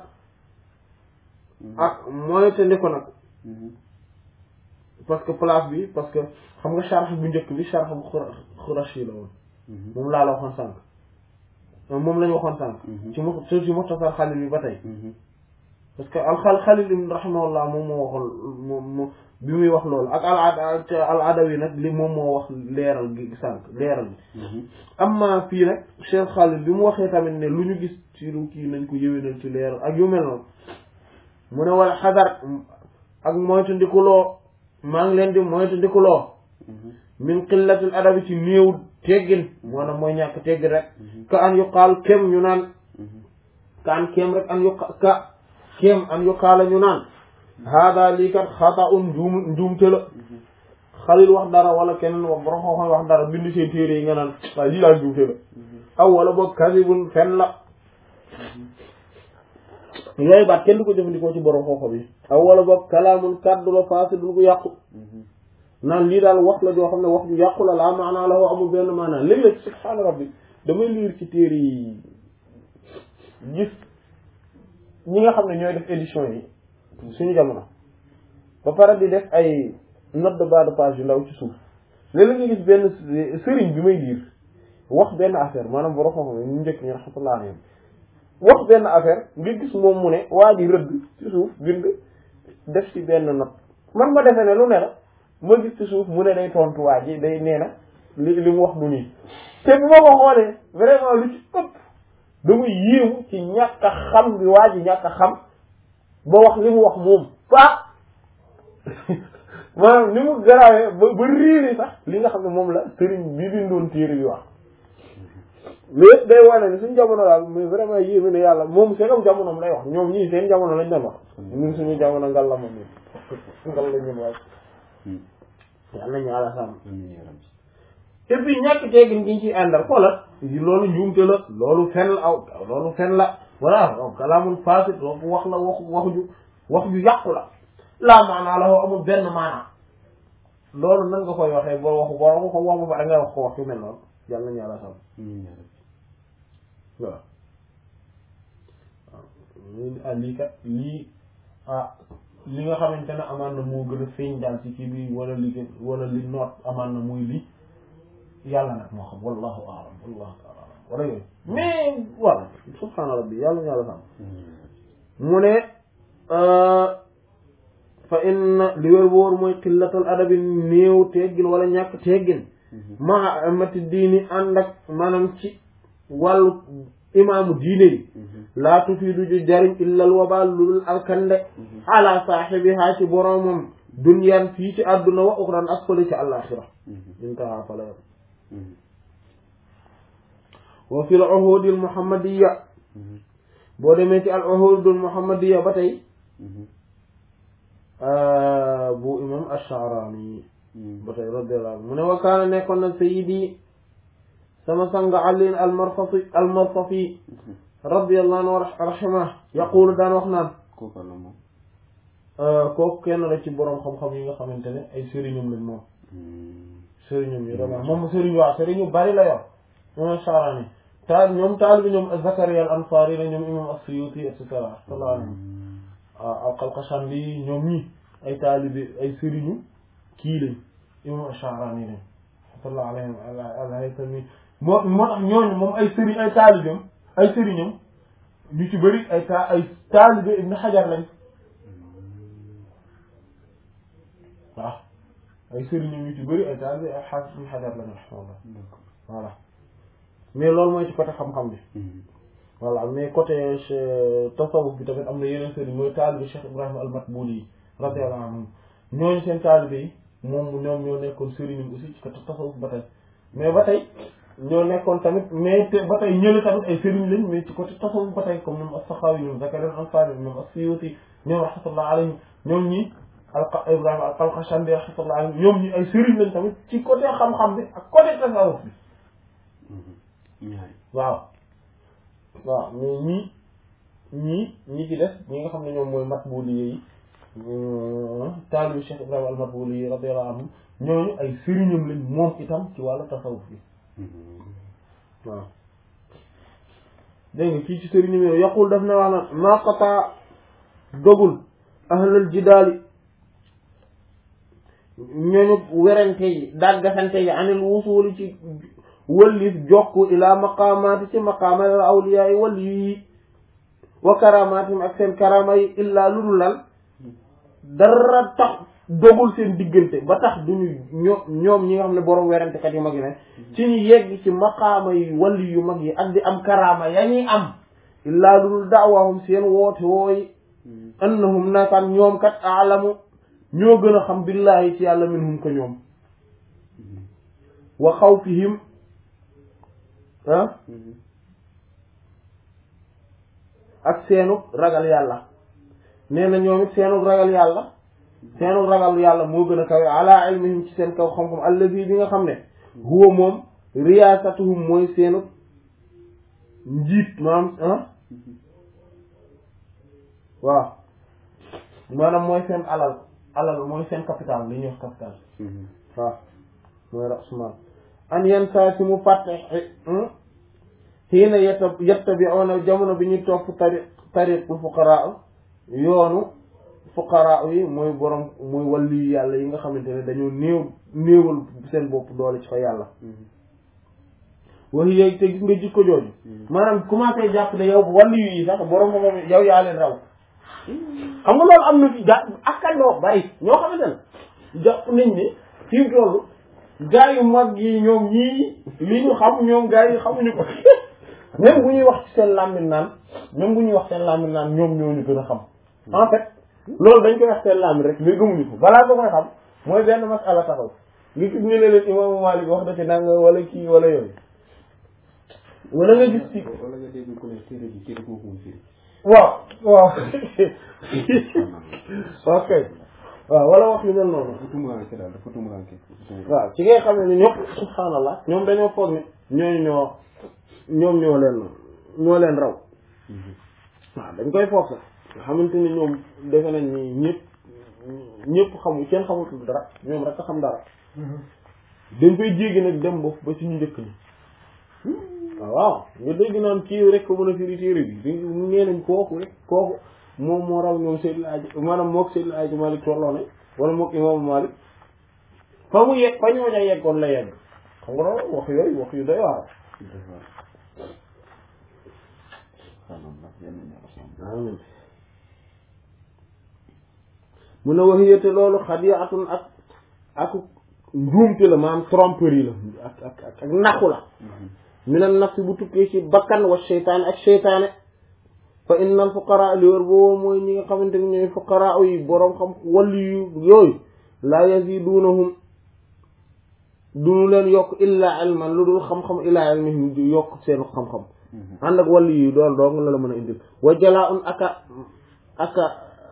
ak mooy te ndi ko nag parce que place bi parce que xam nga sharh bu njëkk bi sharh bu xurashi la woon moom laa la waxoon sànq moom la ñu waxoon sànq ci mu ci mukhtasar xalil bi ba tey parce que al xalil ibn rahimahullah moom moo waxoon moom bi muy wax loolu ak al al adawi nag li moom moo wax leeral gi sànq leeral bi amma fii nag Cheikh Khalil bi mu waxee tamit ne lu ñu gis ci lu kii nañ ko yëwénal ci leeral ak yu mel noonu mu ne wala xadar ak moytu ndikuloo maa ngi leen di moytu ndikuloo min qillatil adabi ci néew teggin maanaam mooy ñàkk teggin rek ka an yuqaal kem ñu naan ka an kem rek an yuqa ka kem an yuqaala ñu naan hada lii kat xata un njuum njuumte la xalil wax dara wala keneen wax borom xam-xam wax dara bind seen téere yi nga naan waaye lii laa njuumte la aw wala boog kasibun fen la yooyu baat kenn du ko jëfandikoo ci borom xam-xam yi aw wala boog kalaamun kàddu la faasidul gu yàqu naan lii daal wax la joo xam ne wax ju yàqu la laa maanaa la woo amul benn maanaa léeg-léeg subhaana rabbi damay liir ci téere yi gis ñi nga xam ne ñooy def édition yi suñu jamono ba pare di def ay note de bas de page yu ndaw ci suuf léeg-léeg nga gis benn sëriñ bi may liir wax benn affaire maanaam borom xam-xam ñu njëkk ñu rahmatullah alayhim wax benn affaire nga gis moom mu ne waa ji rëdd ci suuf bind def ci benn note man ma defee ne lu ne la ma gis ci suuf mu ne day tontu waa ji day nee na li li mu wax du nii te bi ma ko xoolee vraiment lu ci ëpp dama yéemu ci ñàkk a xam bi waa ji ñàkk a xam ba wax li mu wax moom pa maanaam ni mu garaawee ba ba réeri sax li nga xam ne moom la sëriñ bi bindoon téere bi wax lépp day wane ni suñ jamono daal mais vraiment yéeme ne yàlla moom seen jamonoom lay wax ñoom ñii seen jamono lañ doon wax ñun suñu jamono ngal la moom ñun ngal la ñun waaye yàlla nañu àlla sàmm et puis ñàkk teggin gi ñu ciy àndal xoolal loolu njuumte la loolu fen la aw loolu fen la voilà kalaamul fasid loolu wax la wax wax ju wax ju yàqu la laa maanaa la amul benn maanaa loolu nan nga koy waxee boo waxu boo waxu ko wax ba pare nga wax ko wax yu mel noonu yàlla nañu yàlla sàmm waaw ah lii kat lii ah li nga xamante ne amaan na moo gën a feeñ daal ci kii bi wala li gën wala li noot amaan na muy lii yàlla nag moo xam wallahu a'lam wallahu ta'ala a'lam wala yooyu mais voilà subhaana rabbi yàlla ñu yàlla sàmm mu ne fa inna li wér wóor mooy xillatal adabi néew teggin wala ñàkk teggin maa amati diini ànd ak maanaam ci wàllu imaamu diine yi laa tufiidu ju jariñ illal wabaal lulul alkande ala saaxibihaa ci boromam duniyaan fii ci àdduna wa uxran ak fële ci àllaaxira intaha fala yam wa fi l uhudi al muhammadiya boo demee ci al uhud al muhammadiya ba tey bu imam ash-Sha'rani ba tey radiyallahu anhu mu ne wa kaana nekkoon na sayyidi sama sang Ali al-Marsafi al-Marsafi radiyallahu anhu wa rahimah yaqulu daan wax naan kooku la moom kooku kenn la ci boroom xam-xam yi nga xamante ne ay sëriñum lañ moom sëriñum yi dama moom sëriñ waaw sëriñu bari la yor moom Sha'rani taal ñoom taal bi ñoom Zakaria al-Ansari la ñoom imam as-Suyuti et cetera sallallahu alayhi waaw al-Qalqashandi ñoom ñi ay taalibi ay sëriñu kii lañ imam Sha'rani lañ rahmatullah alayhim al-Haythami moo moo tax ñooñu moom ay sëriñ ay taalibam ay sëriñam ñu ci bëri ay ta ay taalibe Ibn Hajar lañ waaw ay sëriñam ñu ci bëri ay taalibe ay xaafis Ibn Hajar lañ rahmatullah voilà mais loolu mooy ci côté xam-xam bi voilà mais côté tasawuf bi tamit am na yeneen sëriñ mooy taalibe Cheikh Ibrahima al-Matbuli yi radiyallahu anhum ñooñu seen taalibe yi moom ñoom ñoo nekkoon sëriñam aussi ci côté tasawuf ba tey mais ba tey ñoo nekkoon tamit mais te ba tey ñële tamit ay sëriñ lañ mais ci côté tasawuf ba tey comme ñoom as-Sakhawi ñoom Zakaria al-Ansari ñoom as-Suyuti ñoom rahmatullah alayhim ñoom ñi al Ibrahima al-Qalqashandi rahmatullah alayhim ñoom ñi ay sëriñ lañ tamit ci côté xam-xam bi ak côté tasawuf bi ñaari waaw waaw mais ñii ñii ñi ci des ñi nga xam ne ñoom mooy Matbuli yi taalibu Cheikh Ibrahima al-Matbuli yi radiyallahu anhu ñooñu ay sëriñam lañ moom itam ci wàllu tasawuf bi waaw dégg nga kii ci sëriñam yooyu yaqul daf na wax na maa qataa dogul ahlal jidaali ñooñu werante yi dàggasante yi anil wusuuli ci wëllif jokku ila maqaamaati ci maqaama al awliyaa yi wali yi wa karamaatim ak seen karama yi illaa lu dul lan dara tax dogul seen diggante ba tax duñu ño ñoom ñi nga xam ne borom werantekat yu mag yi ne ci ñu yegg ci maqaama yi wali yu mag yi ak di am karama ya ñuy am illaa lu dul daawahum seen woote wooyi annahum nakaan ñoom kat aalamu ñoo gën a xam billahi ci yàlla minhum ko ñoom wa xawfihim ah ak seenu ragal yàlla nee na ñoom it seenu ragal yàlla seenu ragal yàlla moo gën a kawe ala ilmihim ci seen kaw xam-xam allazi bi nga xam ne huwa moom riyaasatuhum mooy seenu njiit maanaam ah waaw maanaam mooy seen alal alal mooy seen capital li ñuy wax capital waaw mooy rasmal an yan saa si mu fàtte xiina yetta yettabi'una jamono bi ñuy topp tari tariqul fuqaraa yoonu fuqaraa yi mooy borom mooy wàllu yàlla yi nga xamante ne dañoo néew néewal seen bopp doole ci fa yàlla waxi yéegi te gis nga jikko jooju maanaam commencé jàpp ne yow wàllu yi sax borom ko moom yow yaa leen raw xam nga loolu am na fi ga akkandoo bari ñoo xamante ne jàpp nañ ne fi mu toll gaa yu mag yi ñoom ñii li ñu xam ñoom gaa yi xamuñu ko même bu ñuy wax ci seen làmmiñ naan même bu ñuy wax seen làmmiñ naan ñoom ñoo ñu gën a xam en fait loolu dañ koy wax seen làmmiñ rek mais gëmuñu ko balaa ko koy xam mooy benn masala taxaw nga gis ñu ne leen imaamu Maalik wax na ci nanga wala kii wala yooyu wala nga gis ci wala nga dégg ku ne téere bi téere moo ko mun firi waaw waaw ok waaw wala wax yu mel noonu dafa tumuraanke daal dafa tumuraanke waaw ci ngay xam ne ñëpp subhaanallah ñoom dañoo foog ne ñooñu ñoo ñoom ñoo leen ñoo leen raw waaw dañ koy foog sax nga xamante ni ñoom defe nañ ni ñëpp ñëpp xamu kenn xamutul dara ñoom rek a xam dara dañ koy jéggi nag dem ba ba ci ñu njëkk ñi waaw nga dégg naan kii rek ko mën a firi téere bi di nee nañ kooku rek kooku moom moo raw ñoom Seydil Aji maanaam mook Seydil Aji Malik tolloo ne wala mook Imam Malik fa mu yegg fa ñoo ña yeggoon la yegg xam nga loolu wax yooyu wax yu doy waar amiin mu ne wax yéete loolu xadiatun ak ak njuumte la maanaam tromperie la ak ak ak ak naxu la minan nafsi bu tukkee ci bakkan wa seytaane ak seytaane fa innal fuqara li wër boobu mooy ñi nga xamante ni ñooy fuqara yi boroom xam wàllu yu yooyu laa yazidunahum duñu leen yokk illa ilman lu dul xam-xam illa ilmihim du yokk seen xam-xam ànd ak wàllu yu doon doong la la mën a indil wa jalaa un aka aka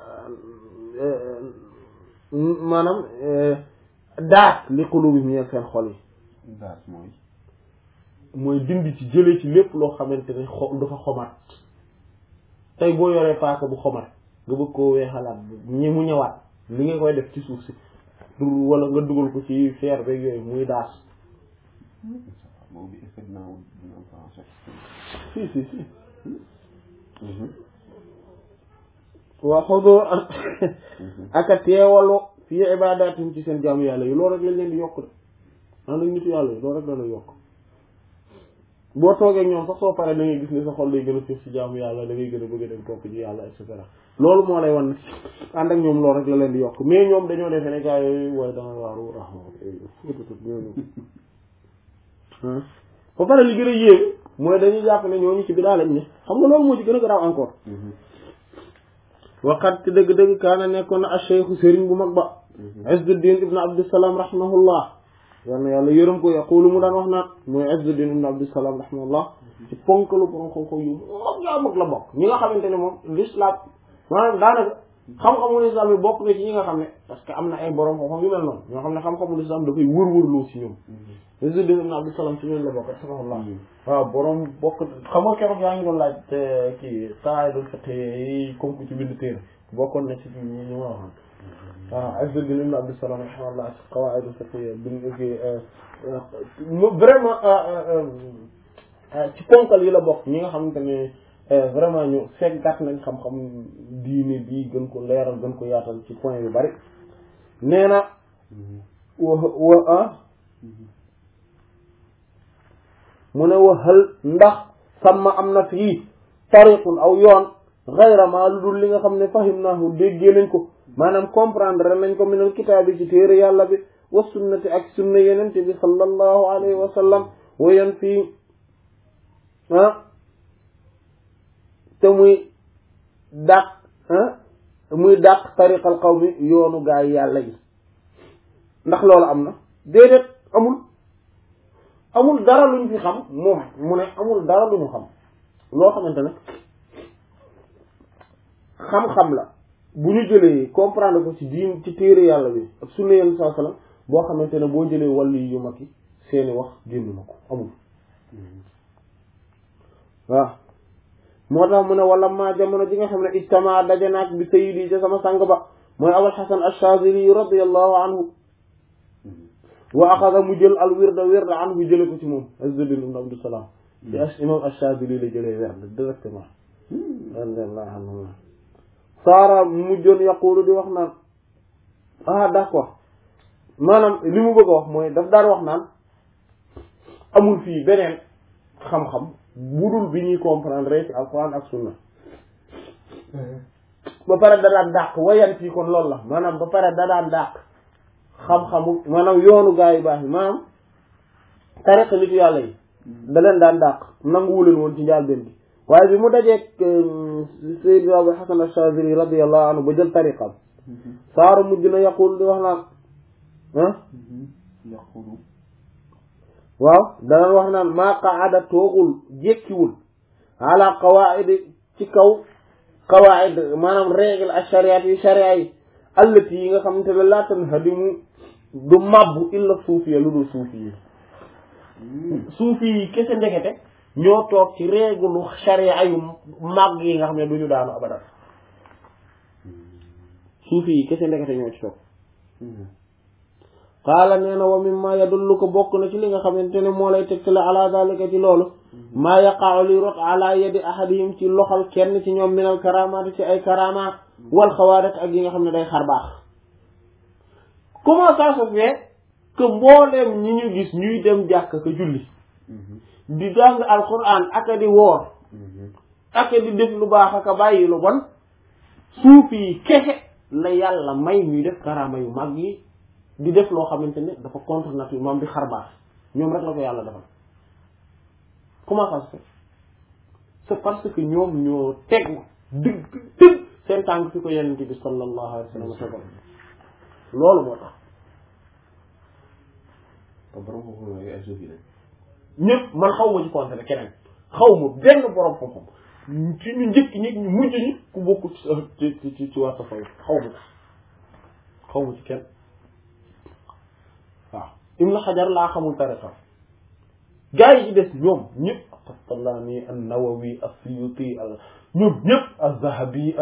maanaam daat li qulubihim ñeen seen xol yi daas mooy mooy dindi ci jëlee ci lépp loo xamante ne xo dafa xomat tey boo yoree paaka bu xomat nga bëgg koo weexalaat ñi mu ñëwaat li nga koy def ci suuf si du wala nga dugal ko ci fer beeg yooyu muy daas boobu est-ce que dinaa wut dina am français si si si waa xodoo aka teewalu fii ibadatim ci seen jaamu yàlla yi loolu rek lañ leen di yokk de ànd ak nitu yàlla yi loolu rek la lay yokk boo toogee ñoom sax soo paree da ngay gis ne sa xol day gën a suuf ci jaamu yàlla da ngay gën a bëgg a dem topp ci yàlla et cetera loolu moo lay wan ànd ak ñoom loolu rek la leen di yokk mais ñoom dañoo defee ne gars yooyu waaye danga waaru raxma ñooñu ba pare li gën a yéegu mooy dañuy jàpp ne ñooñu ci bidaa lañ ne xam nga loolu moo ci gën a garaaw encore waqat ci dëgg-dëgg kaana nekkoon na acheikhu sëriñ bu mag ba Izzuddin ibn Abdussalam rahimahullah yal na yàlla yërëm ko yaqulu mu daan wax naan mooy Izzuddin ibn Abdussalam rahimahullah ci ponkalu borom xam-xam yu mag yaa mag la bokk ñi nga xamante ne moom l'islam maanaam daanaka xam-xamu l'islam yi bokk na ci ñi nga xam ne parce que am na ay borom xam-xam yu mel noonu ñoo xam ne xam-xamu l'islam dafay wër-wërloo si ñoom Izzuddin ibn Abdussalam ci ñoom la bokk rahimahullah waaw borom bokk xam nga keroog yaa ngi doon laaj kii qaa'idul fiqh yi comme ku ci bind téere bokkoon na ci ñi ñu ma waxoon waaw Izzuddin ibn Abdussalam rahimahullah ci qawaa'idul fiqh bi vraiment ci ponkal yi la bokk ñi nga xamante ne vraiment ñu seggat nañ xam-xam diine bi gën ko leeral gën ko yaatal ci point yu bari nee na wa wa ah mu ne wa hal ndax sàmma am na fii tariqun aw yoon gayra ma lu dul li nga xam ne fahimnaahu déggee nañ ko maanaam comprendre nañ ko minal kitaab bi ci téere yàlla bi wa sunnati ak sunna yenente bi sallallahu alayhi wa sallam wayan fii ah te muy dàq ah muy dàq tariqal qawmi yoonu gaay yàlla yi ndax loolu am na déedéet amul amul dara luñ fi xam moom mu ne amul dara lu ñu xam loo xamante ne xam-xam la bu ñu jëlee comprendre ko ci diin ci téere yàlla bi ak sunna yenn saa sallam boo xamante ne boo jëlee wàllu yu mag yi seeni wax génn na ko amul waaw moo tax mu ne wala maa jamono ji nga xam ne ijtama daje naak bi sayidi ca sama sang ba mooy abul hasan ash-shazili radiyallahu anhu wa axada mu jël al wirda wirda anhu jële ko ci moom Izzuddin ibn Abdussalam ci imam ash-shazili la jëlee wirda directement radiyallahu anhu saara mujjoon yaqulu di wax naan ah d'accord maanaam li mu bëgg a wax mooy daf daan wax naan amul fii beneen xam-xam budul bi ñuy comprendre ci alquran ak sunna ba pare da daan dàq wayan fii kon loolu la maanaam ba pare da daan dàq xam-xamu maanaam yoonu gaa yu baax yi maanaam tariqa nitu yàlla yi da leen daan dàq nanguwuleen woon ci njaal benn bi waaye bi mu dajeeg Sayyid Abu Hasan Ash-Shazili radiyallahu anhu ba jël tariqam saaru mujj na yaqul di wax naan ah yaqulu waaw dana wax naan maa qaada toogul jékkiwul ala qawaid ci kaw qawaid maanaam règle ak shariat yi sharia yi allati yi nga xamante ne laa tanhadimu du mabbu illa suufiya lu dul suufi yi suufi yi kese ndekete ñoo toog ci règle sharia yu màgg yi nga xam ne du ñu daanu abadan suufi yi kese ndekete ñoo ci toog qaala nee na wa mimma yadullu ko bokk na ci li nga xamante ne moo lay tegtale ala dalika ci loolu maa yaqa'u li rot ala yadi ahadihim ci loxol kenn ci ñoom minal karamaati ci ay karama wal xawaarat ak yi nga xam ne day xar baax comment ça se fait que mbooleem ñi ñu gis ñuy dem jàkk ka julli di jàng alquran aka di woor aka di def lu baax aka bàyyi lu bon suufi yi kese la yàlla may ñuy def karama yu mag yi di def loo xamante ne dafa contre nature moom di xar baax ñoom rek la ko yàlla defal comment ça se fait c'est parce que ñoom ñoo teg dëgg dëgg seen tànk fi ko yonent bi sallallahu alayhi wa sallam tegal loolu moo tax te borom xam-xam yooyu ay suufi lañ. ñëpp man xaw ma ci concerné keneen xaw ma benn borom xam-xam ci ñu njëkk ñi ñu mujj ñi ku bokk ci ci ci ci waa tasawuf xaw ma xaw ma ci kenn waaw Ibn Hajar laa xamul tariqa gaa yi ci des ñoom ñëpp Qastallaani an-Nawawi as-Suyuti ñoom ñëpp az-Zahabi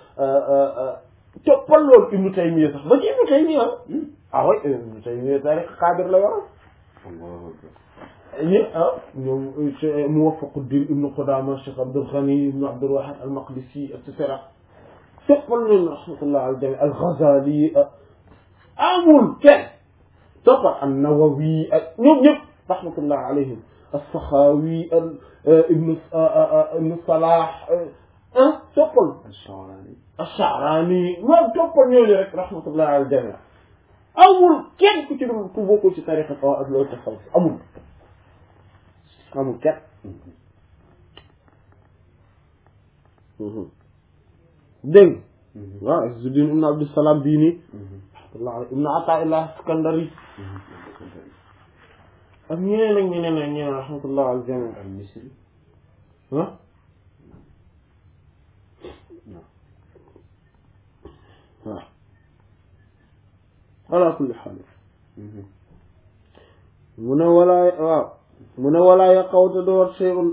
toppal loolu Ibn Taymiyya sax ba ci Ibn Taymiyya ah oui Ibn Taymiyya tariqa Qaadir la yor Allahu akbar. ñi ah ñoom Muwaffaquddin Ibn Qudama Cheikh Abdul Ghani Ibn Abdul Wahid al-Maqdisi et cetera toppal leen rahmatullah al jami al-Ghazali amul kenn toppal an-Nawawi ak ñoom ñëpp rahmatullah alayhim as-Sakhawi Ibn Ibn Salah ah toppal Ash-Sha'rani. ash-Sha'rani moom toppal ñooñu rek rahmatullah al jami amul kenn ku ci dul ku bokkul ci tariqa ak loolu tasawuf amul amul kenn dégg nga waaw Izzuddin ibn Abdussalam bii nii rahmatullah alayhi ibn Ata'illah Iskandari ak ñeneen ak ñeneen ak ñeneen rahmatullah al jami Al-Misri. ah waaw ala kulli xaal mu ne walaa waaw mu ne walaa yaqawte door shay'un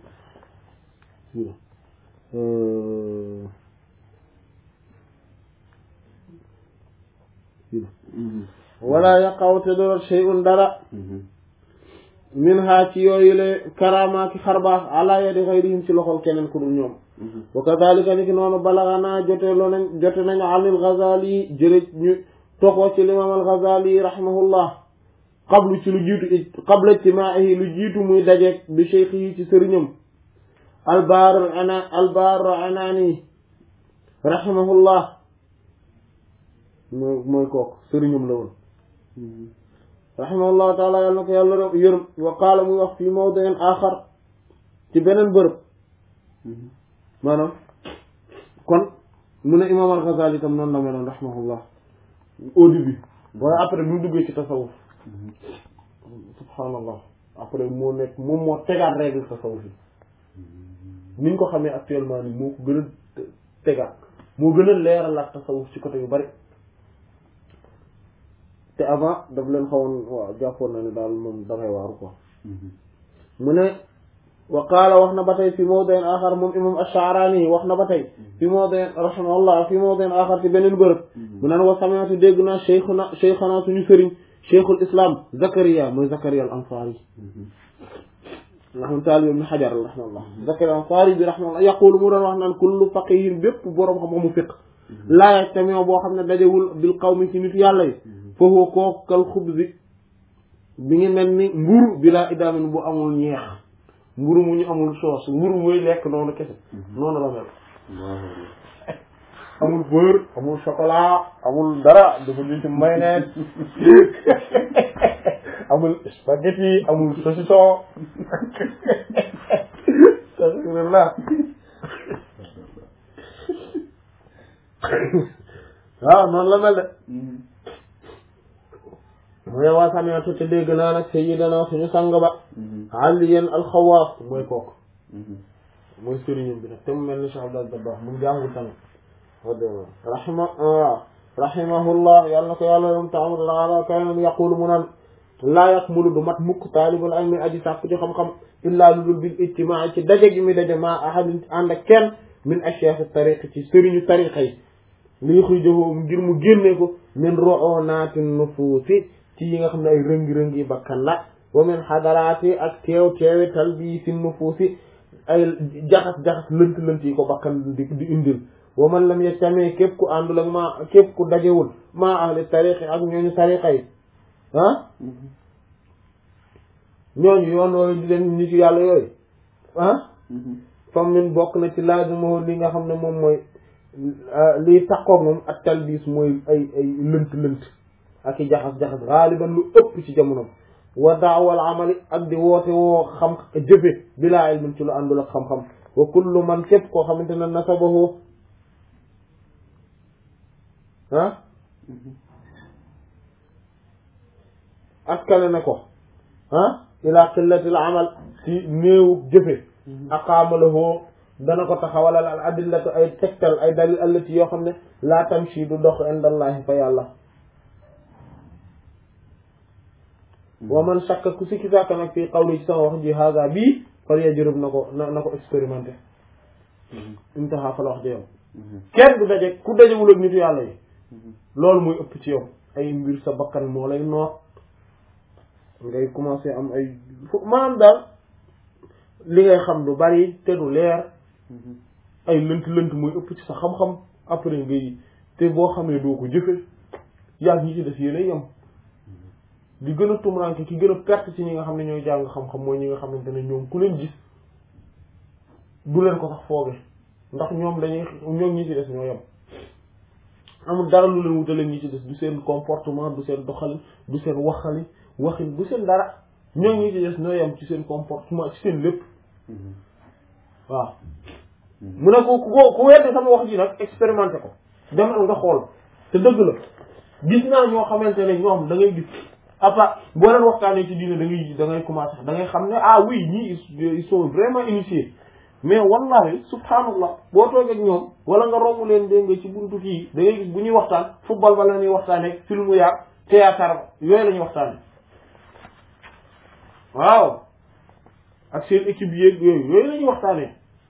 walaa yaqawte door shay'un dara min ha ci yooyu le karamaaki xarbaax ala yadi xayrihim ci loxol keneen ku dul ñoom wa kadhalika ni ki noonu balaganaa jote loo nañ jote nañu anil Ghazali jële ñu toxoo ci l'imam al Ghazali rahimahullah qablu ci lu jiitu qabla ijtimaa'ihi lu jiitu muy dajeeg bi cheikh yi ci sëriñam albaar ana albaar anaani rahimahullah mooy mooy kooku sëriñam la woon rahimahullahu taala yàlla na ko yàlla yërëm wa qaala muy wax fii mawdi'in axar ci beneen bërëb maanaam kon mu ne imam al-Ghazali itam noonu la meloon rahimahullah au début waaye après bi mu duggee ci tasawuf subhanallah après moo nekk moom moo tegaat règle tasawuf yi ni ñu ko xamee actuellement ni moo ko gën a tegaat moo gën a leeralaat tasawuf ci côté yu bari te avant daf leen xawoon waaw jàppoon na ne daal moom dangay waaru quoi mu ne wa qaala wax na ba tey fi mawdin axar moom imam ash-Sha'rani wax na ba tey fi mawdin rahimahullah fi mawdin axar ci beneen bërëb mu naan wa sami'tu dégg naa cheikhuna cheikhana suñu sëriñ cheikhul islam Zakaria mooy Zakaria al-Ansari rahma taali ibn Hajar rahimahullah Zakaria al-Ansari bi rahimahullah yaqulu mu doon wax naan kullu faqihin bépp boroom xam-xamu fiq laa yajtami'u boo xam ne dajewul bil qawmi ci nit yàlla yi fa huwa kooku kal xubzi bi ngi mel ni mburu bi laa idaamin bu amul ñeex mburu mu ñu amul soos mburu muy lekk noonu kese noonu la mel amul beurre amul chocolat amul dara dafa ñu ci mayonnaise amul spaghetti amul saucisson alhamdulillah waaw noonu la mel de mu ne waa sami'tu te dégg naa nag sayyidana suñu sang ba aliyan alxawaas mooy kooku mooy sëriñam bi nag te mu mel ni Cheikh Abdel Dabakh mu jàngul tamit rahima waaw rahimahullah yàlla na ko yàlla yom taala kaynam yaqulu mu naan laa yakmulu du mat mukk taalibul ilmi aji sàkk ci xam-xam illaa lu dul bil ijtimaa ci daje gi mi daje maa ahadin ànd ak kenn min ashyakh tariq ci sëriñu tariqa yi li yuxrijahu ngir mu génne ko min ru'unatin nufuusi ci yi nga xam ne ay rëngi-rëngi bakkan la wa min xadaraati ak teew teewi talbiisi nufuusi ay jaxas-jaxas lënt-lënt yi ko bakkan di di indil wa man lam yajtami képp ku àndul ak maa képp ku dajewul maa ahli tariqi ak ñooñu tariqa yi ah ñooñu yoon yooyu di leen nit yàlla yooyu ah fam min bokk na ci laazimoo li nga xam ne moom mooy liy taqoog moom ak talbiis mooy ay ay lënt-lënt ak i jaxas-jaxas xaaliban lu ëpp ci jamono wa daawal amali ak di woote woo xam jëfe bilaa ilmin ci lu àndul ak xam-xam wa kullu man képp koo xamante ne nasabahu ah askale na ko ah ila qillatil amal ci néewu jëfe aqaamalahu dana ko taxawalal al adillatu ay tegtal ay dalil allati yoo xam ne laa tamshi du dox indallahi fa yàlla wa man shakka ku sikki sàkk nag fii qawli ci sama wax ji haga bii fal yajrib na ko na na ko expérimenté intaha fa la wax ji yow kenn du daje ku dajewul ak nitu yàlla yi loolu muy ëpp ci yow ay mbir sa bakkan moo lay noot ngay commencé am ay fu maanaam daal li ngay xam du bari te du leer ay lënt lënt muy ëpp ci sa xam-xam après ngay te boo xamee doo ko jëfe yàgg ñi ci def yéen a yem di gën a tumranke ki gën a perte ci ñi nga xam ne ñooy jàng xam-xam mooy ñi nga xamante ne ñoom ku leen gis du leen ko sax fooge ndax ñoom dañuy ñoom ñi ci des ñoo yem amul dara lu leen wutale ñi ci des du seen comportement du seen doxalin du seen waxali waxin du seen dara ñoom ñi ci des ñoo yem ci seen comportement ci seen lépp waaw mu ne ko ku ku weddi sama wax ji nag expérimenté ko demal nga xool te dëgg la gis naa ñoo xamante ne ñoom da ngay gis apa boo leen waxtaanee ci diine da ngay da ngay commencé da ngay xam ne ah oui ñii ils sont vraiment initiés mais wallahi subhanallah boo toogee ak ñoom wala nga romb leen dégg nga ci buntu kii da ngay gis bu ñuy waxtaan football ba la ñuy waxtaanee film yaag théâtre ba yooyu la ñuy waxtaanee waaw ak seen équipe yeeg yooyu yooyu la ñuy waxtaanee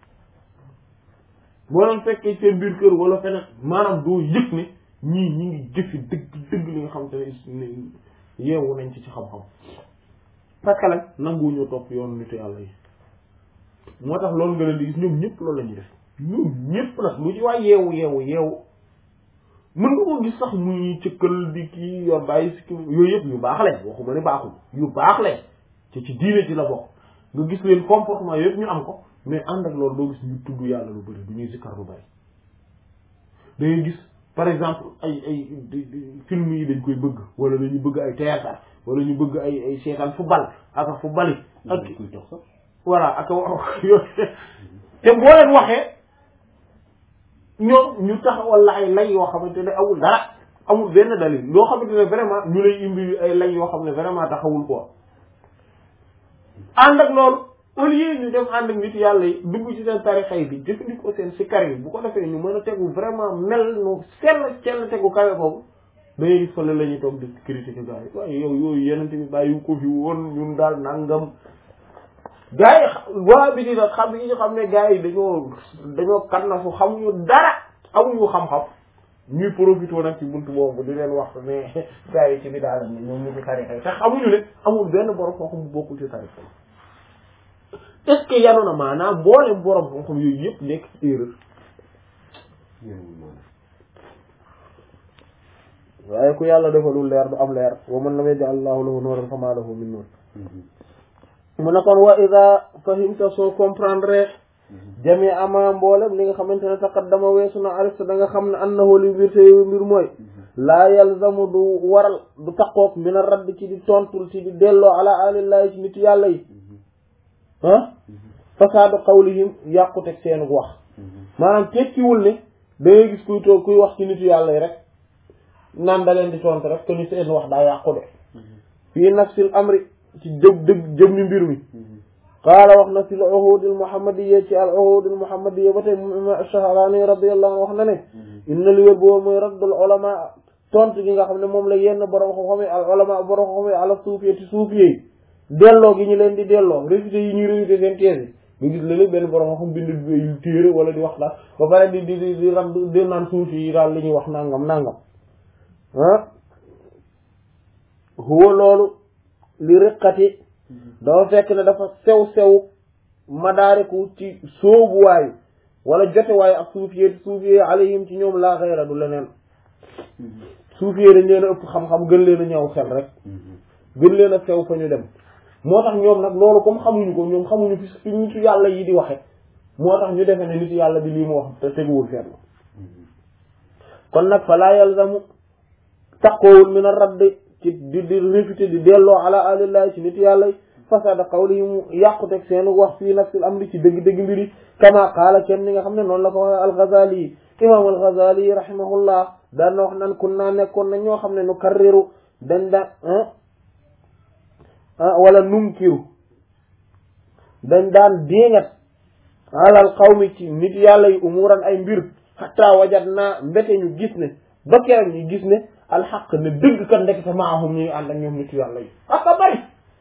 boo leen fekkee seen biir kër wala feneen maanaam doo yëg ne ñii ñi ngi jëfi dëgg dëgg li nga xam te ne yeewu nañ ci ci xam-xam parce que nag nanguwuñu topp yoonu nitu yàlla yi moo tax loolu nga leen di gis ñoom ñëpp loolu la ñuy def ñoom ñëpp nag lu ci waay yeewu yeewu yeewu mën nga ko gis sax muy cëkkal di kii yor bàyyi si yooyu yëpp yu baax lañ waxuma ne baaxul yu baax lañ ci ci diine ci la bokk nga gis leen comportement yëpp ñu am ko mais ànd ak loolu doo gis ñu tudd yàlla lu bëri du ñuy zikkar lu bëri da ngay gis par exemple ay ay film yi dañ koy bëgg wala dañu bëgg ay théâtre wala ñu bëgg ay ay seetaan football ak football ak kuy dox sax voilà ak yooyu te boo leen waxee ñoom ñu taxawal la ay lay yoo xamante ne amul dara amul benn dalil loo xamante ne vraiment ñu lay indi ay lay yoo xam ne vraiment taxawul quoi ànd ak loolu au lieu ñu dem ànd ak nit yàlla yi dugg ci seen tarixa yi bi jëfandikoo seen sikkar yi bu ko defee ñu mën a tegu vraiment mel nu sell sell tegu kawe boobu dañuy gis fële la ñuy toog di critiquer gars yi waaye yow yooyu yeneen bi bàyyi ko fi woon ñun daal nangam gars yi waa bi di nag xam yi ñu xam ne gars yi dañoo dañoo kan na fu xamuñu dara amuñu xam-xam ñuy profité nag ci buntu boobu di leen wax ne gars yi ci bi daal ne ñoom ñu ci tarixa yi te xamuñu ne amul benn borom xam-xam bu bokkul ci tarixa est-ce que yanu na maanaam mboolem borom xam-xam yooyu yëpp nekk ci erreur waaye ku yàlla defalul leer du am leer wa man lam yaj'al Allahu lahu nuuran famaa lahu min nuur mu ne kon wa ida fahimta soo comprendre jami ama mboolem li nga xamante ne taqaddama weesu na arifta da nga xam ne annahu li mbir te mbir mooy laa yalzamu du waral du taqoog min a radd ci di tontul ci di delloo ala alillahi ci nit yàlla yi ah fasaadu qawlihim yàquteg seenu wax maanaam tekkiwul ne da ngay gis kuy toog kuy wax ci nitu yàlla yi rek naan da leen di tontu rek te ni seen wax daa yàqu de fii nafsil amri ci jëm dëgg jëm ni mbir mi qaala wax na fi l uhudil muhammadiyya ci al uhudil muhammadiyya ba tey moom imam Shahraani radiyallahu anhu wax na ne inna li wér boobu mooy raddul ulama tontu gi nga xam ne moom la yenn borom xam-xam yi al ulama borom xam-xam yi ala suufiyee ci suufiyee yi delloo gi ñu leen di delloo réfuté yi ñuy réfuté seen thèse yi nga gis léeg-léeg benn borom xam bind yu téere wala di wax daal ba pare di di di di rab di naan suufi yi daal li ñuy wax nangam nangam ah huwa loolu li riqati dafa fekk ne dafa sew sew madaariku ci sóobuwaayu wala jotewaayu ak suufiyee suufiyee alayhim ci ñoom laa xayra du leneen suufiyee dañ leen a ëpp xam-xam gën leen a ñëw xel rek gën leen a sew fa ñu dem moo tax ñoom nag loolu comme xamuñu ko ñoom xamuñu fi fi nitu yàlla yi di waxe moo tax ñu defe ne nitu yàlla bi lii mu wax te teguwul fenn kon nag fa laa yalzamu taqoowul min a radd ci di di réfuté di delloo ala alillahi ci nitu yàlla yi fasada qawlihim yàquteg seen wax fii nafsil amri ci dëgg-dëgg mbiri kama qaala kenn ni nga xam ne noonu la ko waxe al-Ghazali yi imam al-Ghazali yi rahimahullah daan na wax naan kun naa nekkoon na ñoo xam ne nu karriru dañ daan wala nunkiru dañ daan déngat alal qawmi ci nit yàlla yi umuran ay mbir hatta wajat naa mbete ñu gis ne ba keroog ñu gis ne alxaq ne dëgg kan ndekete maahum ñu ngi ànd ak ñoom nit yàlla yi aka bari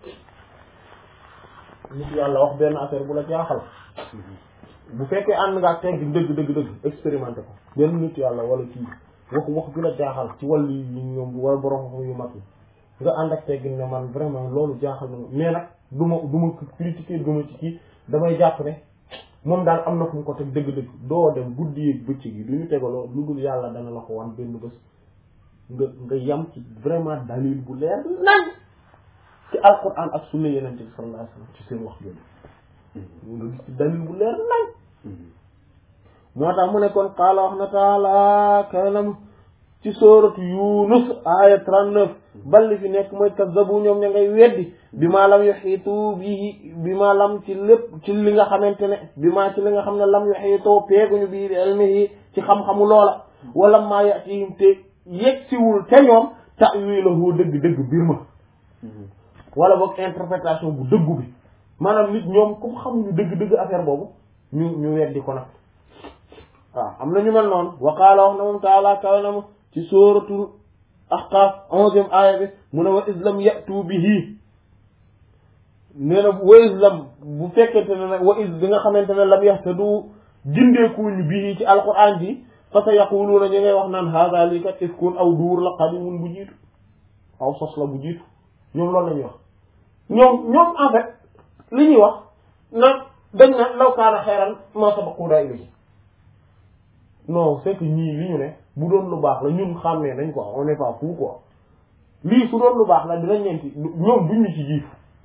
nit yàlla wax benn affaire bu la jaaxal bu fekkee ànd nga ak tegg dëgg dëgg dëgg expérimenté ko benn nit yàlla wala kii wax wax ju la jaaxal ci wàllu yi ñoom wala borom xam yu mag yi nga ànd ak tegg ne man vraiment loolu jaaxal na mais nag du ma du ma critiquer du ma ci kii damay jàpp ne moom daal am na fu mu ko teg dëgg-dëgg doo dem guddi yeeg bëccëg yi du ñu tegaloo lu dul yàlla dana la ko wan benn bés nga nga yam ci vraiment dalil bu leer nañ ci alquran ak sunna yeneen bi sallallahu alayhi wasallam ci seen wax yooyu nga gis ci dalil bu leer nañ moo tax mu ne kon qaala wax na taala kanam ci sooratu yunus aya 39 balli fi nekk mooy kazzabu ñoom ña ngay weddi bi maa lam yuxiitu bi bi maa lam ci lépp ci li nga xamante ne bi maa ci li nga xam ne lam yuxiitoo peeguñu bii bi ilmihi ci xam-xamu loola wala maa yatihim te yegsiwul te ñoom ta'wilahu dëgg-dëgg mbir ma wala boog interprétation bu dëggu bi maanaam nit ñoom comme xamuñu dëgg-dëgg affaire boobu ñu ñu weddi ko nag waaw am na ñu mel noonu wa qaala wax na moom taala kawe na ma ci sóoratul ahqaaf onzième aaya bi mu ne wa islam yatu bihi nee na wa islam bu fekkente ne nag wa is bi nga xamante ne lam yahtadu jindeekuñu bihi ci alquran ji fa sa yaquluuna ñu ngay wax naan haada lii kat ifkun aw duur la qadimun bu jiitu aw sos la bu jiitu ñoom loolu la ñuy wax ñoom ñoom en fait li ñuy wax nag dañ na law kaana xayran ma sabaquuna ilayhi non c'est que ñii li ñu ne bu doon lu baax la ñun xàmmee nañ quoi on n'est pas fou quoi lii su doon lu baax la dinañ leen ci ñoom duñ ñu ci jiitu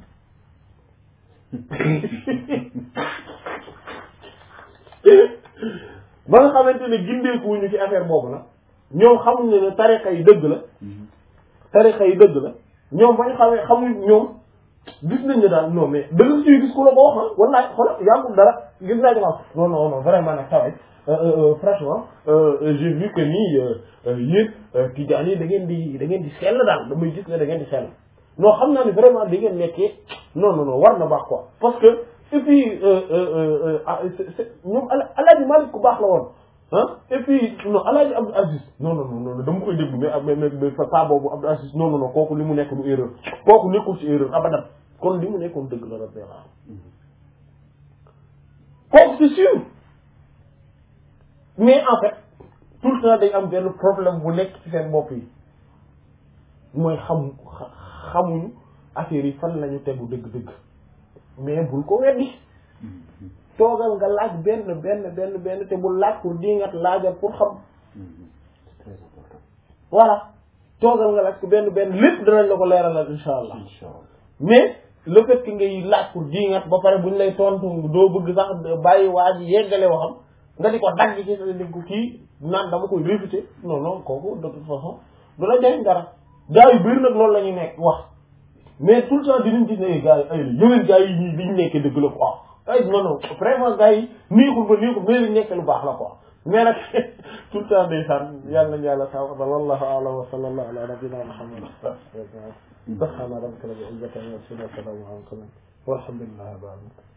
ba nga xamante ne gindeekuwuñu ci affaire boobu nag ñoom xamuñ ne ne tariqa yi dëgg la tariqa yi dëgg la ñoom ba ñu xamee xamuñ ñoom gis nañ ne daal non mais da nga ciy gis ku la ko wax ah wallaay xoolal yàggul dara gis naa ci ma non non non vraiment nag tawee franchement j'ai vu que nii yéen tijaan yi da ngeen di da ngeen di sell daal damay gis ne da ngeen di sell non xam naa ne vraiment da ngeen nekkee non non non war na baax quoi parce que et puis ñoom alaaji Malik ku baax la woon ah et puis non alaaji Abdou Aziz non non non dama koy déglu mais mais mais pas boobu Abdou Aziz non non non kooku li mu nekk du erreur kooku nekkul ci erreur abadan kon li mu nekkoon dëgg la rabbi kooku c'est sûr mais en fait tout le temps day am benn problème bu nekk ci seen bopp yi mooy xam xamuñu affaire yi fan lañu tegu dëgg-dëgg mais bul ko weddi toogal nga laaj benn benn benn benn te bul laaj pour dingat laajal pour xam c'est très important voilà toogal nga laaj ko benn benn lépp danañ la ko leeralal insha allah incha allah mais le fait que ngay laaj pour dingat ba pare buñ lay tontu doo bëgg sax bàyyi waa ji yeggale waxam nga di ko dagg ci sa di ko kii naan dama koy réfuter non non kooku de toute façon du la jariñ dara gars yu bëri nag loolu la ñuy nekk wax mais tout le temps dinañ gis ne gars yi ay yeneen gars yi ñii liñ nekkee dëgg la quoi ay non non vraiment gars yi neexul ba neexul mais liñ nekkee lu baax la quoi mais nag tout le temps ndeysaan yàlla nañu yàlla taw wallahu a'lam wa sallallahu ala nabiyyina muhammad subhana rabbika rabbil izzati amma yasifun wa salamun ala al mursalin walhamdulillahi rabbil alamin